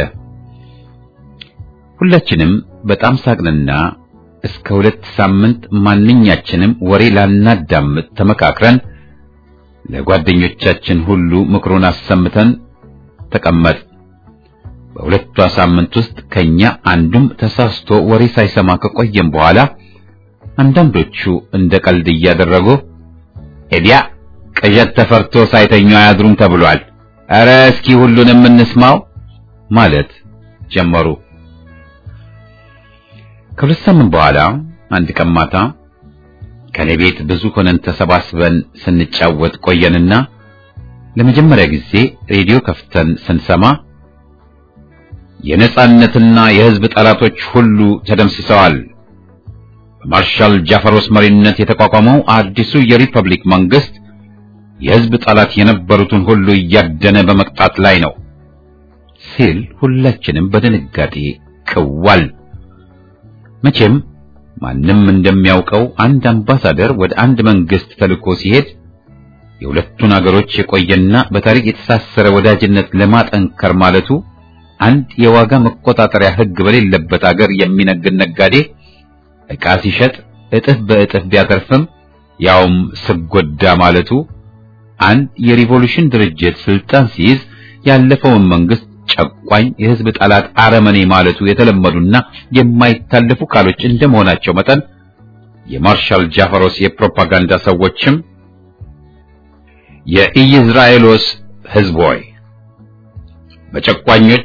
Speaker 1: ሁላችንም በጣም ሳቅንና እስከ ሁለት ሳምንት ማንኛችንም ወሬ ላናዳምጥ ተመካክረን ለጓደኞቻችን ሁሉ ምክሩን አሰምተን ተቀመጥ። በሁለቷ ሳምንት ውስጥ ከኛ አንዱም ተሳስቶ ወሬ ሳይሰማ ከቆየም በኋላ አንዳንዶቹ እንደ ቀልድ እያደረጉ ኤዲያ ቅዠት ተፈርቶ ሳይተኙ አያድሩም ተብሏል፣ ኧረ እስኪ ሁሉንም እንስማው ማለት ጀመሩ። ከሁለት ሳምንት በኋላ አንድ ቀን ማታ ከኔ ቤት ብዙ ሆነን ተሰባስበን ስንጫወት ቆየንና ለመጀመሪያ ጊዜ ሬዲዮ ከፍተን ስንሰማ የነጻነትና የሕዝብ ጠላቶች ሁሉ ተደምስሰዋል። በማርሻል ጃፈሮስ መሪነት የተቋቋመው አዲሱ የሪፐብሊክ መንግስት የሕዝብ ጠላት የነበሩትን ሁሉ እያደነ በመቅጣት ላይ ነው ሲል ሁላችንም በድንጋጤ ክዋል። መቼም ማንም እንደሚያውቀው አንድ አምባሳደር ወደ አንድ መንግስት ተልኮ ሲሄድ የሁለቱን አገሮች የቆየና በታሪክ የተሳሰረ ወዳጅነት ለማጠንከር ማለቱ አንድ የዋጋ መቆጣጠሪያ ሕግ በሌለበት አገር የሚነግድ ነጋዴ ዕቃ ሲሸጥ እጥፍ በእጥፍ ቢያተርፍም ያውም ስጎዳ ማለቱ አንድ የሪቮሉሽን ድርጅት ስልጣን ሲይዝ ያለፈውን መንግስት ጨቋኝ የህዝብ ጠላት አረመኔ ማለቱ የተለመዱና የማይታለፉ ቃሎች እንደመሆናቸው መጠን የማርሻል ጃፈሮስ የፕሮፓጋንዳ ሰዎችም የኢዝራኤሎስ ህዝብ ሆይ በጨቋኞች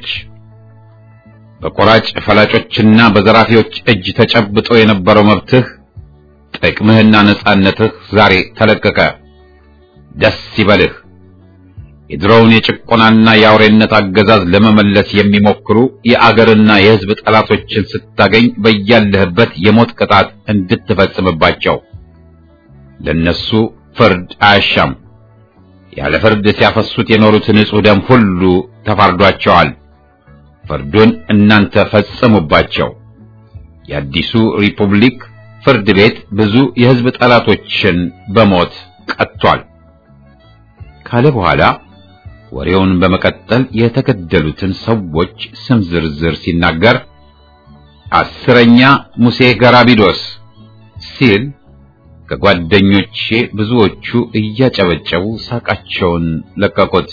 Speaker 1: በቆራጭ ፈላጮችና በዘራፊዎች እጅ ተጨብጦ የነበረው መብትህ፣ ጥቅምህና ነጻነትህ ዛሬ ተለቀቀ። ደስ ይበልህ። የድሮውን የጭቆናና የአውሬነት አገዛዝ ለመመለስ የሚሞክሩ የአገርና የህዝብ ጠላቶችን ስታገኝ በያለህበት የሞት ቅጣት እንድትፈጽምባቸው። ለነሱ ፍርድ አያሻም። ያለ ፍርድ ሲያፈሱት የኖሩት ንጹሕ ደም ሁሉ ተፋርዷቸዋል። ፍርዱን እናንተ ፈጽሙባቸው። የአዲሱ ሪፑብሊክ ፍርድ ቤት ብዙ የህዝብ ጠላቶችን በሞት ቀጥቷል ካለ በኋላ ወሬውን በመቀጠል የተገደሉትን ሰዎች ስም ዝርዝር ሲናገር አስረኛ ሙሴ ገራቢዶስ ሲል ከጓደኞቼ ብዙዎቹ እያጨበጨቡ ሳቃቸውን ለቀቁት።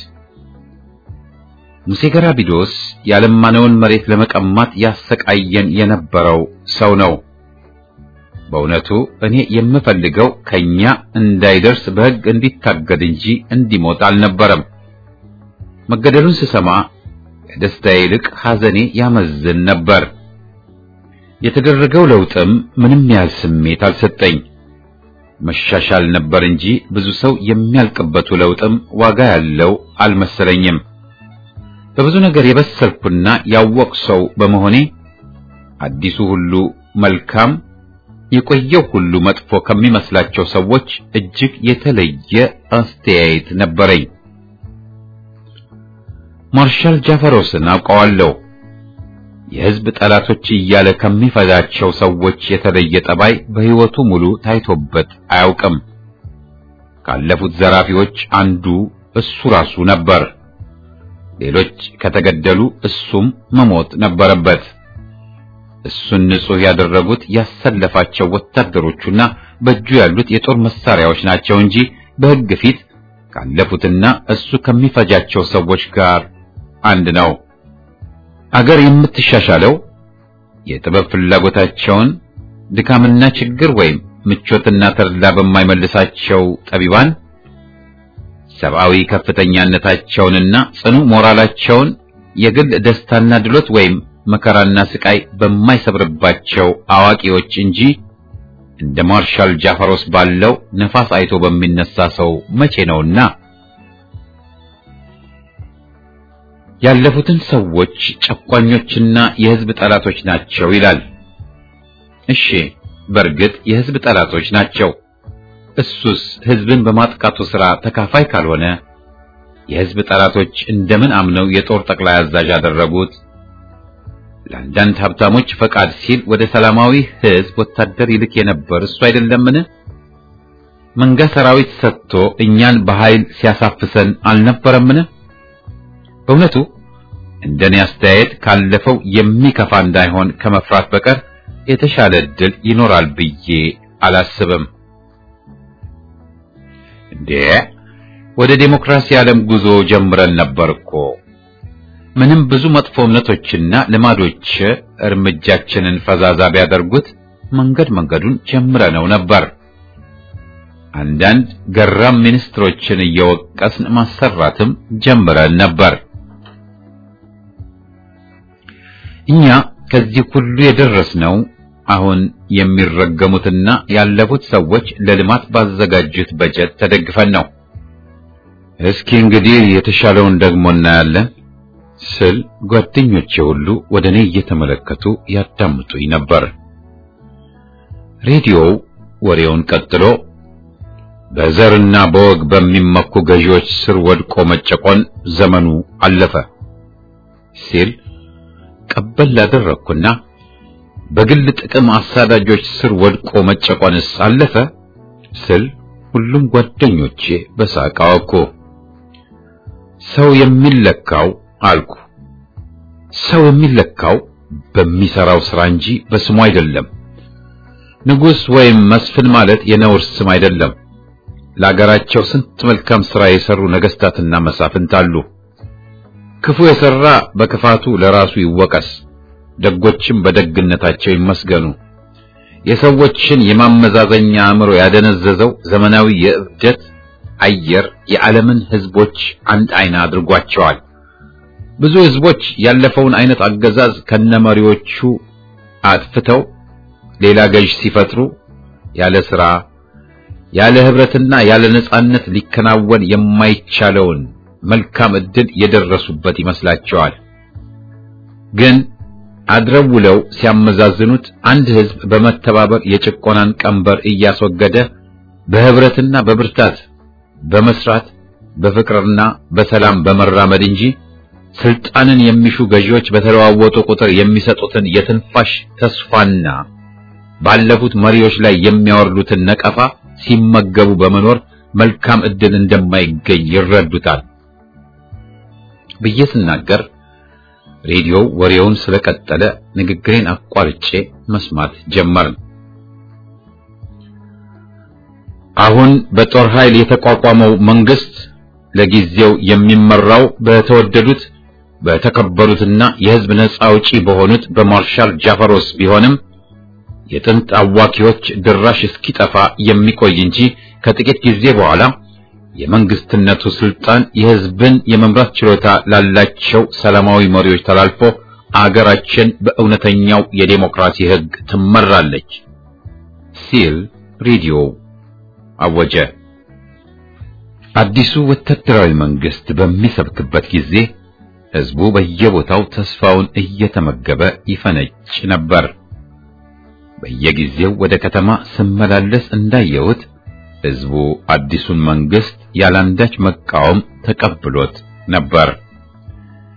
Speaker 1: ሙሴ ገራቢዶስ ያለማነውን መሬት ለመቀማት ያሰቃየን የነበረው ሰው ነው። በእውነቱ እኔ የምፈልገው ከኛ እንዳይደርስ በሕግ እንዲታገድ እንጂ እንዲሞት አልነበረም። መገደሉን ስሰማ ከደስታዬ ይልቅ ሐዘኔ ያመዝን ነበር። የተደረገው ለውጥም ምንም ያህል ስሜት አልሰጠኝ። መሻሻል ነበር እንጂ ብዙ ሰው የሚያልቅበቱ ለውጥም ዋጋ ያለው አልመሰለኝም። በብዙ ነገር የበሰልኩና ያወቅ ሰው በመሆኔ አዲሱ ሁሉ መልካም የቆየው ሁሉ መጥፎ ከሚመስላቸው ሰዎች እጅግ የተለየ አስተያየት ነበረኝ። ማርሻል ጃፈሮስን አውቀዋለሁ። የሕዝብ ጠላቶች እያለ ከሚፈዛቸው ሰዎች የተለየ ጠባይ በሕይወቱ ሙሉ ታይቶበት አያውቅም። ካለፉት ዘራፊዎች አንዱ እሱ ራሱ ነበር። ሌሎች ከተገደሉ እሱም መሞት ነበረበት። እሱን ንጹሕ ያደረጉት ያሰለፋቸው ወታደሮቹና በእጁ ያሉት የጦር መሳሪያዎች ናቸው እንጂ በሕግ ፊት ካለፉትና እሱ ከሚፈጃቸው ሰዎች ጋር አንድ ነው። አገር የምትሻሻለው የጥበብ ፍላጎታቸውን ድካምና ችግር ወይም ምቾትና ተድላ በማይመልሳቸው ጠቢባን ሰብአዊ ከፍተኛነታቸውንና ጽኑ ሞራላቸውን የግል ደስታና ድሎት ወይም መከራና ስቃይ በማይሰብርባቸው አዋቂዎች እንጂ እንደ ማርሻል ጃፈሮስ ባለው ነፋስ አይቶ በሚነሳ ሰው መቼ ነውና ያለፉትን ሰዎች ጨቋኞችና የሕዝብ ጠላቶች ናቸው ይላል። እሺ፣ በእርግጥ የሕዝብ ጠላቶች ናቸው። እሱስ ሕዝብን በማጥቃቱ ሥራ ተካፋይ ካልሆነ የሕዝብ ጠላቶች እንደምን አምነው የጦር ጠቅላይ አዛዥ አደረጉት? ለአንዳንድ ሀብታሞች ፈቃድ ሲል ወደ ሰላማዊ ሕዝብ ወታደር ይልክ የነበር እሱ አይደለምን? መንጋ ሰራዊት ሰጥቶ እኛን በኃይል ሲያሳፍሰን አልነበረምን? በእውነቱ እንደኔ አስተያየት ካለፈው የሚከፋ እንዳይሆን ከመፍራት በቀር የተሻለ ዕድል ይኖራል ብዬ አላስብም። እንዴ ወደ ዴሞክራሲ ዓለም ጉዞ ጀምረን ነበር እኮ። ምንም ብዙ መጥፎ እምነቶችና ልማዶች እርምጃችንን ፈዛዛ ቢያደርጉት መንገድ መንገዱን ጀምረነው ነበር። አንዳንድ ገራም ሚኒስትሮችን እየወቀስን ማሰራትም ጀምረን ነበር። እኛ ከዚህ ሁሉ የደረስነው አሁን የሚረገሙትና ያለፉት ሰዎች ለልማት ባዘጋጁት በጀት ተደግፈን ነው። እስኪ እንግዲህ የተሻለውን ደግሞ እናያለን ስል ጓደኞቼ ሁሉ ወደ እኔ እየተመለከቱ ያዳምጡኝ ነበር። ሬዲዮው ወሬውን ቀጥሎ በዘርና በወግ በሚመኩ ገዢዎች ስር ወድቆ መጨቆን ዘመኑ አለፈ ሲል ቀበል ላደረግኩና በግል ጥቅም አሳዳጆች ስር ወድቆ መጨቆንስ አለፈ ስል ሁሉም ጓደኞቼ በሳቅ አወኩ። ሰው የሚለካው አልኩ፣ ሰው የሚለካው በሚሰራው ስራ እንጂ በስሙ አይደለም። ንጉሥ ወይም መስፍን ማለት የነውር ስም አይደለም። ለአገራቸው ስንት መልካም ሥራ የሰሩ ነገሥታትና መሳፍንት አሉ። ክፉ የሠራ በክፋቱ ለራሱ ይወቀስ፣ ደጎችም በደግነታቸው ይመስገኑ። የሰዎችን የማመዛዘኛ አእምሮ ያደነዘዘው ዘመናዊ የእብደት አየር የዓለምን ሕዝቦች አንድ አይና አድርጓቸዋል። ብዙ ሕዝቦች ያለፈውን አይነት አገዛዝ ከነመሪዎቹ አጥፍተው ሌላ ገዥ ሲፈጥሩ ያለ ሥራ ያለ ኅብረትና ያለ ነጻነት ሊከናወን የማይቻለውን መልካም ዕድል የደረሱበት ይመስላቸዋል። ግን አድረው ውለው ሲያመዛዝኑት አንድ ሕዝብ በመተባበር የጭቆናን ቀንበር እያስወገደ በኅብረትና በብርታት በመስራት በፍቅርና በሰላም በመራመድ እንጂ ስልጣንን የሚሹ ገዢዎች በተለዋወጡ ቁጥር የሚሰጡትን የትንፋሽ ተስፋና ባለፉት መሪዎች ላይ የሚያወርዱትን ነቀፋ ሲመገቡ በመኖር መልካም ዕድል እንደማይገኝ ይረዱታል ብዬ ስናገር ሬዲዮው ወሬውን ስለቀጠለ ንግግሬን አቋርጬ መስማት ጀመርን። አሁን በጦር ኃይል የተቋቋመው መንግስት ለጊዜው የሚመራው በተወደዱት በተከበሩትና የሕዝብ ነጻ አውጪ በሆኑት በማርሻል ጃፈሮስ ቢሆንም የጥንት አዋኪዎች ድራሽ እስኪጠፋ የሚቆይ እንጂ ከጥቂት ጊዜ በኋላ የመንግስትነቱ ስልጣን የሕዝብን የመምራት ችሎታ ላላቸው ሰላማዊ መሪዎች ተላልፎ አገራችን በእውነተኛው የዴሞክራሲ ሕግ ትመራለች ሲል ሬዲዮ አወጀ። አዲሱ ወታደራዊ መንግስት በሚሰብክበት ጊዜ ሕዝቡ በየቦታው ተስፋውን እየተመገበ ይፈነጭ ነበር። በየጊዜው ወደ ከተማ ስመላለስ እንዳየሁት ሕዝቡ አዲሱን መንግስት ያላንዳች መቃወም ተቀብሎት ነበር።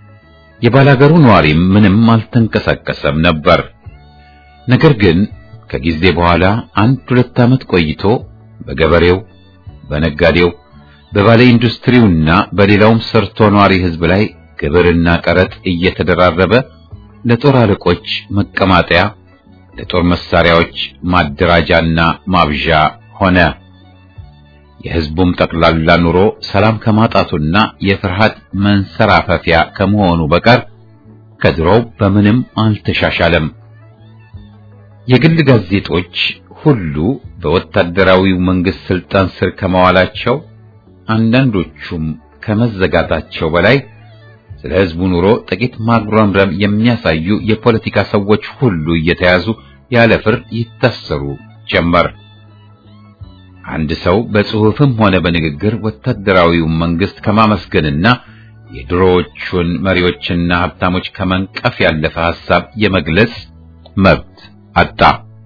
Speaker 1: የባላገሩ ነዋሪም ምንም አልተንቀሳቀሰም ነበር። ነገር ግን ከጊዜ በኋላ አንድ ሁለት ዓመት ቆይቶ በገበሬው፣ በነጋዴው፣ በባለ ኢንዱስትሪውና በሌላውም ሰርቶ ነዋሪ ሕዝብ ላይ ግብርና ቀረጥ እየተደራረበ ለጦር አለቆች መቀማጠያ፣ ለጦር መሳሪያዎች ማደራጃና ማብዣ ሆነ። የሕዝቡም ጠቅላላ ኑሮ ሰላም ከማጣቱና የፍርሃት መንሰራፈፊያ ከመሆኑ በቀር ከድሮው በምንም አልተሻሻለም። የግል ጋዜጦች ሁሉ በወታደራዊው መንግስት ስልጣን ስር ከመዋላቸው አንዳንዶቹም ከመዘጋታቸው በላይ ስለ ሕዝቡ ኑሮ ጥቂት ማጉረምረም የሚያሳዩ የፖለቲካ ሰዎች ሁሉ እየተያዙ ያለ ፍርድ ይታሰሩ ጀመር። አንድ ሰው በጽሑፍም ሆነ በንግግር ወታደራዊውን መንግስት ከማመስገንና የድሮዎቹን መሪዎችና ሀብታሞች ከመንቀፍ ያለፈ ሐሳብ የመግለጽ መብት አጣ።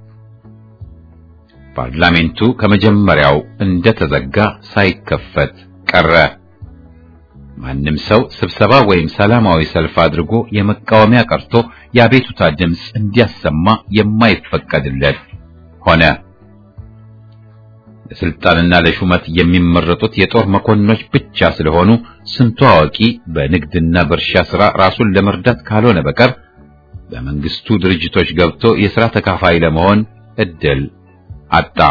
Speaker 1: ፓርላሜንቱ ከመጀመሪያው እንደተዘጋ ሳይከፈት ቀረ። ማንም ሰው ስብሰባ ወይም ሰላማዊ ሰልፍ አድርጎ የመቃወሚያ ቀርቶ የአቤቱታ ድምፅ እንዲያሰማ የማይፈቀድለት ሆነ። ለስልጣንና ለሹመት የሚመረጡት የጦር መኮንኖች ብቻ ስለሆኑ ስንቱ አዋቂ በንግድና በእርሻ ሥራ ራሱን ለመርዳት ካልሆነ በቀር በመንግስቱ ድርጅቶች ገብቶ የሥራ ተካፋይ ለመሆን እድል አጣ።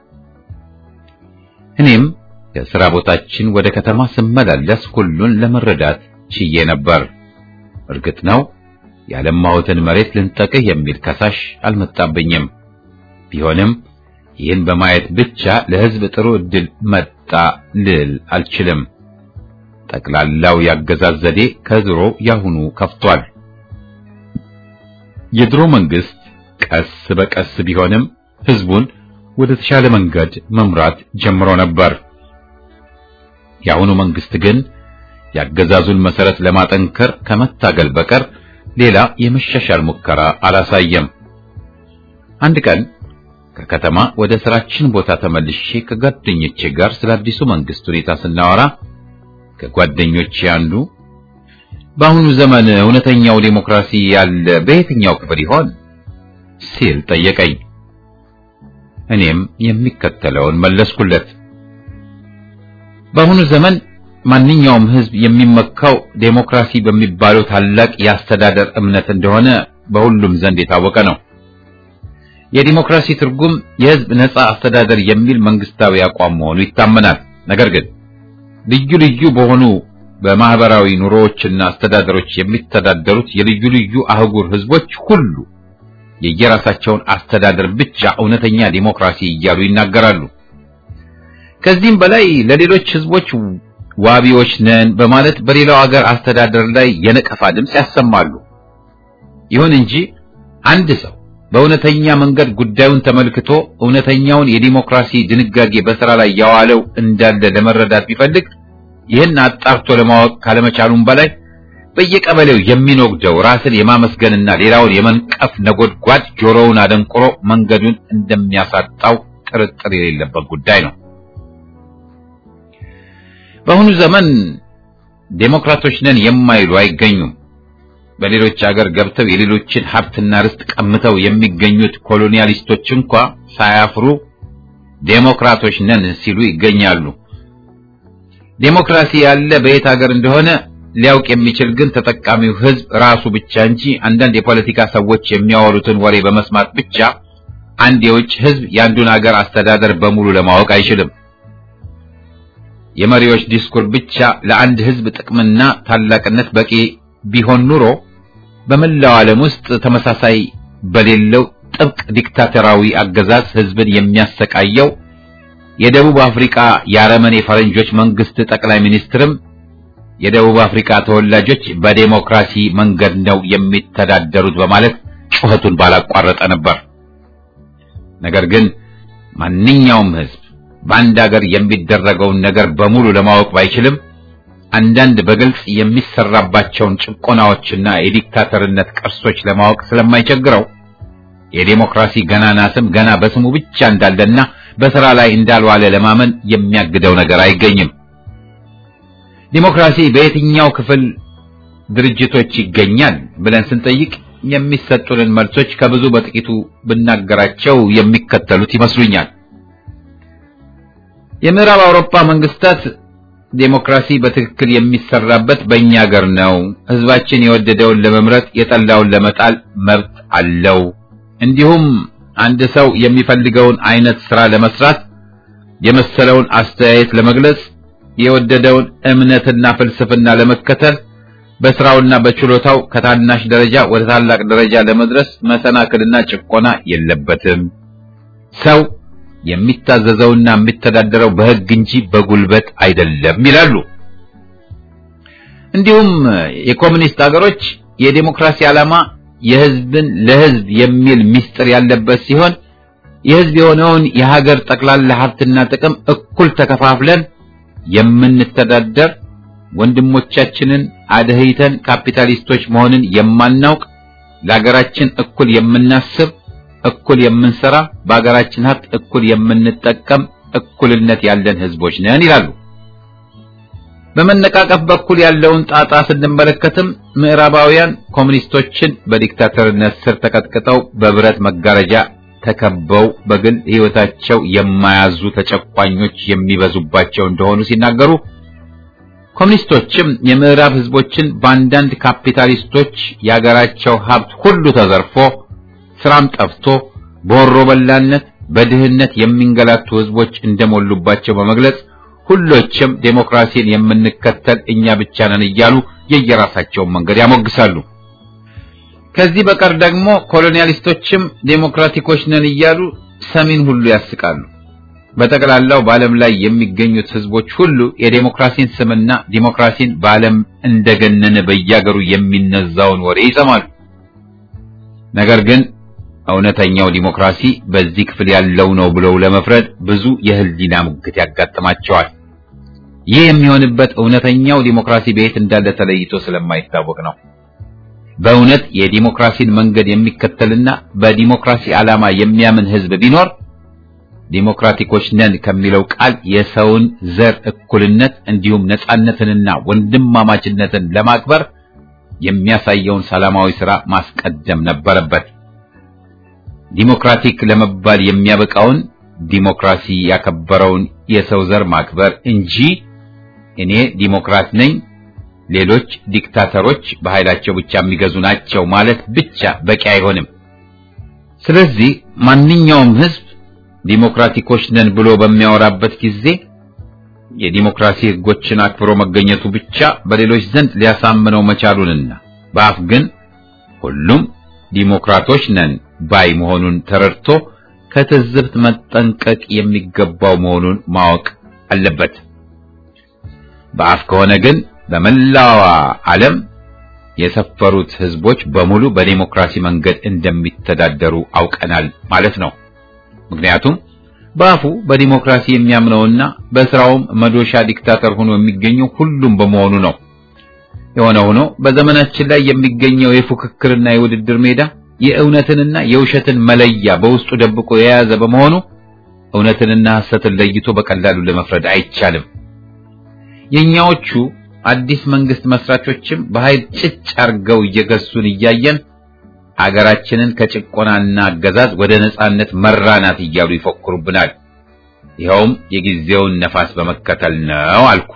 Speaker 1: እኔም ከሥራ ቦታችን ወደ ከተማ ስመላለስ ሁሉን ለመረዳት ችዬ ነበር። እርግጥ ነው ያለማሁትን መሬት ልንጠቅህ የሚል ከሳሽ አልመጣብኝም። ቢሆንም ይህን በማየት ብቻ ለሕዝብ ጥሩ ዕድል መጣ ልል አልችልም። ጠቅላላው ያገዛዝ ዘዴ ከድሮ ያሁኑ ከፍቷል። የድሮ መንግስት ቀስ በቀስ ቢሆንም ሕዝቡን ወደ ተሻለ መንገድ መምራት ጀምሮ ነበር። የአሁኑ መንግስት ግን ያገዛዙን መሰረት ለማጠንከር ከመታገል በቀር ሌላ የመሻሻል ሙከራ አላሳየም። አንድ ቀን ከከተማ ወደ ስራችን ቦታ ተመልሼ ከጓደኞቼ ጋር ስለ አዲሱ መንግስት ሁኔታ ስናወራ ከጓደኞቼ አንዱ በአሁኑ ዘመን እውነተኛው ዴሞክራሲ ያለ በየትኛው ክፍል ይሆን ሲል ጠየቀኝ። እኔም የሚከተለውን መለስኩለት። በአሁኑ ዘመን ማንኛውም ህዝብ የሚመካው ዴሞክራሲ በሚባለው ታላቅ የአስተዳደር እምነት እንደሆነ በሁሉም ዘንድ የታወቀ ነው። የዲሞክራሲ ትርጉም የህዝብ ነጻ አስተዳደር የሚል መንግስታዊ አቋም መሆኑ ይታመናል። ነገር ግን ልዩ ልዩ በሆኑ በማህበራዊ ኑሮዎችና አስተዳደሮች የሚተዳደሩት የልዩ ልዩ አህጉር ህዝቦች ሁሉ የየራሳቸውን አስተዳደር ብቻ እውነተኛ ዲሞክራሲ እያሉ ይናገራሉ። ከዚህም በላይ ለሌሎች ህዝቦች ዋቢዎች ነን በማለት በሌላው ሀገር አስተዳደር ላይ የነቀፋ ድምፅ ያሰማሉ። ይሁን እንጂ አንድ ሰው በእውነተኛ መንገድ ጉዳዩን ተመልክቶ እውነተኛውን የዲሞክራሲ ድንጋጌ በስራ ላይ ያዋለው እንዳለ ለመረዳት ቢፈልግ ይህን አጣርቶ ለማወቅ ካለመቻሉም በላይ በየቀበሌው የሚኖግደው ራስን የማመስገንና ሌላውን የመንቀፍ ነጎድጓድ ጆሮውን አደንቁሮ መንገዱን እንደሚያሳጣው ጥርጥር የሌለበት ጉዳይ ነው። በአሁኑ ዘመን ዴሞክራቶች ነን የማይሉ አይገኙም። በሌሎች አገር ገብተው የሌሎችን ሀብትና ርስት ቀምተው የሚገኙት ኮሎኒያሊስቶች እንኳ ሳያፍሩ ዴሞክራቶች ነን ሲሉ ይገኛሉ። ዴሞክራሲ ያለ በየት ሀገር እንደሆነ ሊያውቅ የሚችል ግን ተጠቃሚው ህዝብ ራሱ ብቻ እንጂ አንዳንድ የፖለቲካ ሰዎች የሚያወሩትን ወሬ በመስማት ብቻ አንድ የውጭ ህዝብ የአንዱን ሀገር አስተዳደር በሙሉ ለማወቅ አይችልም። የመሪዎች ዲስኩር ብቻ ለአንድ ህዝብ ጥቅምና ታላቅነት በቂ ቢሆን ኑሮ በመላው ዓለም ውስጥ ተመሳሳይ በሌለው ጥብቅ ዲክታተራዊ አገዛዝ ህዝብን የሚያሰቃየው የደቡብ አፍሪካ የአረመኔ ፈረንጆች መንግስት ጠቅላይ ሚኒስትርም የደቡብ አፍሪካ ተወላጆች በዴሞክራሲ መንገድ ነው የሚተዳደሩት በማለት ጩኸቱን ባላቋረጠ ነበር። ነገር ግን ማንኛውም ህዝብ በአንድ ሀገር የሚደረገውን ነገር በሙሉ ለማወቅ ባይችልም አንዳንድ በግልጽ የሚሰራባቸውን ጭቆናዎችና የዲክታተርነት ቅርሶች ለማወቅ ስለማይቸግረው የዴሞክራሲ ገናና ስም ገና በስሙ ብቻ እንዳለና በስራ ላይ እንዳልዋለ ለማመን የሚያግደው ነገር አይገኝም። ዲሞክራሲ በየትኛው ክፍል ድርጅቶች ይገኛል ብለን ስንጠይቅ የሚሰጡንን መልሶች ከብዙ በጥቂቱ ብናገራቸው የሚከተሉት ይመስሉኛል። የምዕራብ አውሮፓ መንግስታት ዴሞክራሲ በትክክል የሚሰራበት በእኛ ሀገር ነው። ህዝባችን የወደደውን ለመምረጥ የጠላውን ለመጣል መብት አለው። እንዲሁም አንድ ሰው የሚፈልገውን አይነት ስራ ለመስራት የመሰለውን አስተያየት ለመግለጽ የወደደውን እምነትና ፍልስፍና ለመከተል በስራውና በችሎታው ከታናሽ ደረጃ ወደ ታላቅ ደረጃ ለመድረስ መሰናክልና ጭቆና የለበትም። ሰው የሚታዘዘውና የሚተዳደረው በህግ እንጂ በጉልበት አይደለም ይላሉ። እንዲሁም የኮሙኒስት ሀገሮች የዴሞክራሲ ዓላማ የህዝብን ለህዝብ የሚል ምስጢር ያለበት ሲሆን የህዝብ የሆነውን የሀገር ጠቅላላ ሀብትና ጥቅም እኩል ተከፋፍለን የምንተዳደር ወንድሞቻችንን አደህይተን ካፒታሊስቶች መሆንን የማናውቅ ለሀገራችን እኩል የምናስብ እኩል የምንሰራ በሀገራችን ሀብት እኩል የምንጠቀም እኩልነት ያለን ህዝቦች ነን ይላሉ። በመነቃቀፍ በኩል ያለውን ጣጣ ስንመለከትም ምዕራባውያን ኮሙኒስቶችን በዲክታተርነት ስር ተቀጥቅጠው በብረት መጋረጃ ተከበው በግል ህይወታቸው የማያዙ ተጨቋኞች የሚበዙባቸው እንደሆኑ ሲናገሩ ኮሙኒስቶችም የምዕራብ ህዝቦችን በአንዳንድ ካፒታሊስቶች የሀገራቸው ሀብት ሁሉ ተዘርፎ ስራም ጠፍቶ በወሮ በላነት በድህነት የሚንገላቱ ህዝቦች እንደሞሉባቸው በመግለጽ ሁሎችም ዴሞክራሲን የምንከተል እኛ ብቻ ነን እያሉ የየራሳቸውን መንገድ ያሞግሳሉ። ከዚህ በቀር ደግሞ ኮሎኒያሊስቶችም ዴሞክራቲኮች ነን እያሉ ሰሚን ሁሉ ያስቃሉ። በጠቅላላው በዓለም ላይ የሚገኙት ህዝቦች ሁሉ የዴሞክራሲን ስምና ዴሞክራሲን በዓለም እንደገነነ በያገሩ የሚነዛውን ወሬ ይሰማሉ። ነገር ግን እውነተኛው ዲሞክራሲ በዚህ ክፍል ያለው ነው ብለው ለመፍረድ ብዙ የህሊና ሙግት ያጋጥማቸዋል። ይህ የሚሆንበት እውነተኛው ዲሞክራሲ በየት እንዳለ ተለይቶ ስለማይታወቅ ነው። በእውነት የዲሞክራሲን መንገድ የሚከተልና በዲሞክራሲ ዓላማ የሚያምን ህዝብ ቢኖር ዲሞክራቲኮች ነን ከሚለው ቃል የሰውን ዘር እኩልነት እንዲሁም ነጻነትንና ወንድማማችነትን ለማክበር የሚያሳየውን ሰላማዊ ሥራ ማስቀደም ነበረበት። ዲሞክራቲክ ለመባል የሚያበቃውን ዲሞክራሲ ያከበረውን የሰው ዘር ማክበር እንጂ እኔ ዲሞክራት ነኝ፣ ሌሎች ዲክታተሮች በኃይላቸው ብቻ የሚገዙ ናቸው ማለት ብቻ በቂ አይሆንም። ስለዚህ ማንኛውም ህዝብ ዲሞክራቲኮች ነን ብሎ በሚያወራበት ጊዜ የዲሞክራሲ ህጎችን አክብሮ መገኘቱ ብቻ በሌሎች ዘንድ ሊያሳምነው መቻሉንና በአፍ ግን ሁሉም ዲሞክራቶች ነን ባይ መሆኑን ተረድቶ ከትዝብት መጠንቀቅ የሚገባው መሆኑን ማወቅ አለበት። በአፍ ከሆነ ግን በመላዋ ዓለም የሰፈሩት ህዝቦች በሙሉ በዲሞክራሲ መንገድ እንደሚተዳደሩ አውቀናል ማለት ነው። ምክንያቱም በአፉ በዲሞክራሲ የሚያምነውና በስራውም መዶሻ ዲክታተር ሆኖ የሚገኘው ሁሉም በመሆኑ ነው። የሆነ ሆኖ በዘመናችን ላይ የሚገኘው የፉክክርና የውድድር ሜዳ የእውነትንና የውሸትን መለያ በውስጡ ደብቆ የያዘ በመሆኑ እውነትንና ሐሰትን ለይቶ በቀላሉ ለመፍረድ አይቻልም። የኛዎቹ አዲስ መንግስት መስራቾችም በኃይል ጭጭ አርገው እየገሱን እያየን አገራችንን ከጭቆናና አገዛዝ ወደ ነጻነት መራናት እያሉ ይፎክሩብናል። ይኸውም የጊዜውን ነፋስ በመከተል ነው አልኩ።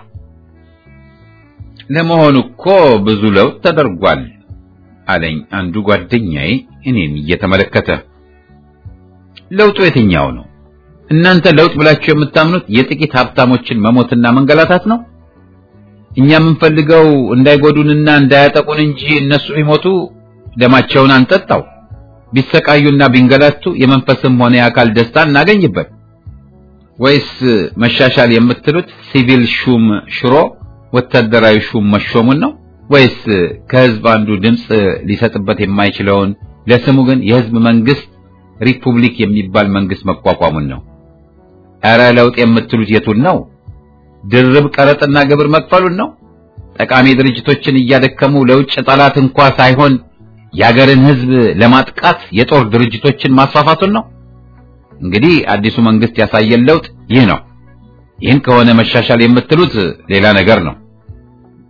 Speaker 1: ለመሆኑ እኮ ብዙ ለውጥ ተደርጓል አለኝ አንዱ ጓደኛዬ እኔን እየተመለከተ። ለውጡ የትኛው ነው? እናንተ ለውጥ ብላችሁ የምታምኑት የጥቂት ሀብታሞችን መሞትና መንገላታት ነው? እኛ የምንፈልገው እንዳይጎዱንና እንዳያጠቁን እንጂ እነሱ ቢሞቱ ደማቸውን አንጠጣው፣ ቢሰቃዩና ቢንገላቱ የመንፈስም ሆነ የአካል ደስታ እናገኝበት። ወይስ መሻሻል የምትሉት ሲቪል ሹም ሽሮ ወታደራዊ ሹም መሾሙን ነው? ወይስ ከህዝብ አንዱ ድምፅ ሊሰጥበት የማይችለውን ለስሙ ግን የህዝብ መንግስት ሪፑብሊክ የሚባል መንግስት መቋቋሙን ነው? ኧረ ለውጥ የምትሉት የቱን ነው? ድርብ ቀረጥና ግብር መክፈሉን ነው? ጠቃሚ ድርጅቶችን እያደከሙ ለውጭ ጠላት እንኳ ሳይሆን የአገርን ህዝብ ለማጥቃት የጦር ድርጅቶችን ማስፋፋቱን ነው? እንግዲህ አዲሱ መንግስት ያሳየን ለውጥ ይህ ነው። ይህን ከሆነ መሻሻል የምትሉት ሌላ ነገር ነው።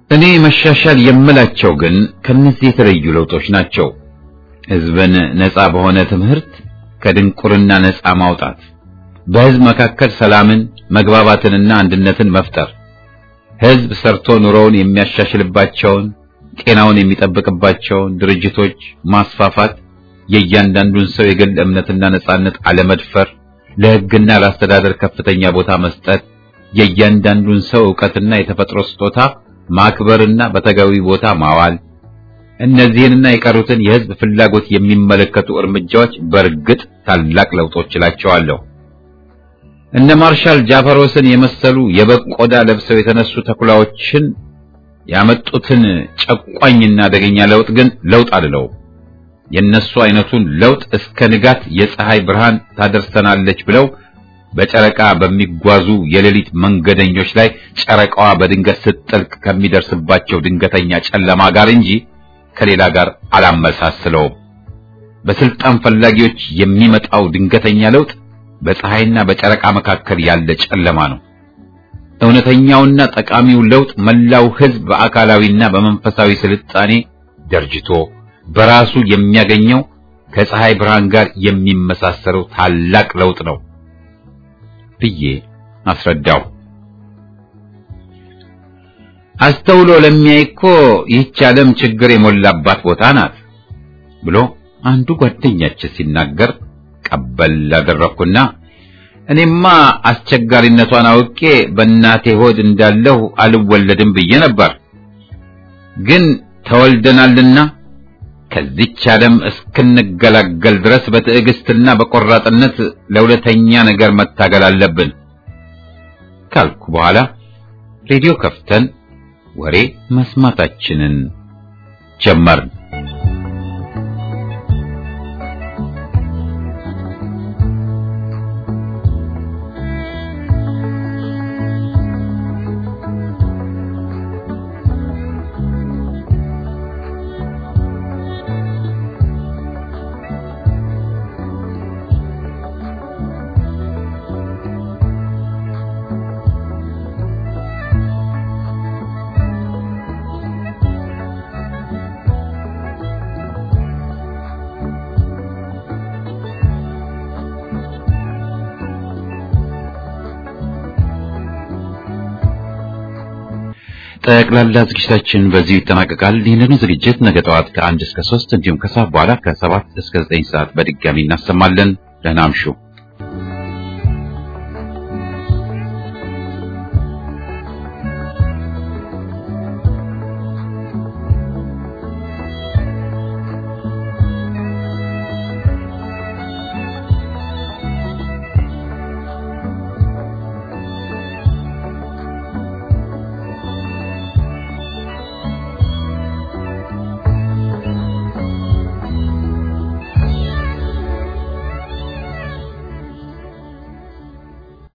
Speaker 1: እኔ መሻሻል የምላቸው ግን ከነዚህ የተለዩ ለውጦች ናቸው። ህዝብን ነፃ በሆነ ትምህርት ከድንቁርና ነፃ ማውጣት፣ በህዝብ መካከል ሰላምን፣ መግባባትንና አንድነትን መፍጠር፣ ህዝብ ሰርቶ ኑሮውን የሚያሻሽልባቸውን ጤናውን የሚጠብቅባቸውን ድርጅቶች ማስፋፋት፣ የእያንዳንዱን ሰው የግል እምነትና ነጻነት አለመድፈር፣ ለህግና ለአስተዳደር ከፍተኛ ቦታ መስጠት፣ የእያንዳንዱን ሰው ዕውቀትና የተፈጥሮ ስጦታ ማክበርና በተገቢ ቦታ ማዋል፣ እነዚህንና የቀሩትን የህዝብ ፍላጎት የሚመለከቱ እርምጃዎች በእርግጥ ታላቅ ለውጦች እላቸዋለሁ። እነ ማርሻል ጃፈሮስን የመሰሉ የበግ ቆዳ ለብሰው የተነሱ ተኩላዎችን ያመጡትን ጨቋኝና አደገኛ ለውጥ ግን ለውጥ አልለውም። የነሱ አይነቱን ለውጥ እስከ ንጋት የፀሐይ ብርሃን ታደርሰናለች ብለው በጨረቃ በሚጓዙ የሌሊት መንገደኞች ላይ ጨረቃዋ በድንገት ስትጠልቅ ከሚደርስባቸው ድንገተኛ ጨለማ ጋር እንጂ ከሌላ ጋር አላመሳስለውም። በስልጣን ፈላጊዎች የሚመጣው ድንገተኛ ለውጥ በፀሐይና በጨረቃ መካከል ያለ ጨለማ ነው። እውነተኛውና ጠቃሚው ለውጥ መላው ህዝብ በአካላዊና በመንፈሳዊ ስልጣኔ ደርጅቶ በራሱ የሚያገኘው ከፀሐይ ብርሃን ጋር የሚመሳሰለው ታላቅ ለውጥ ነው ብዬ አስረዳው። አስተውሎ ለሚያይ እኮ ይህች ዓለም ችግር የሞላባት ቦታ ናት ብሎ አንዱ ጓደኛችን ሲናገር ቀበል አደረኩና እኔማ አስቸጋሪነቷን አውቄ በእናቴ ሆድ እንዳለሁ አልወለድም ብዬ ነበር። ግን ተወልደናልና ከዚች ዓለም እስክንገላገል ድረስ በትዕግስትና በቆራጥነት ለሁለተኛ ነገር መታገል አለብን ካልኩ በኋላ ሬዲዮ ከፍተን ወሬ መስማታችንን ጀመርን። ጠቅላላ ዝግጅታችን በዚሁ ይጠናቀቃል። ይህንኑ ዝግጅት ነገ ጠዋት ከአንድ እስከ ሶስት እንዲሁም ከሰዓት በኋላ ከሰባት እስከ ዘጠኝ ሰዓት በድጋሚ እናሰማለን። ደህና አምሹ።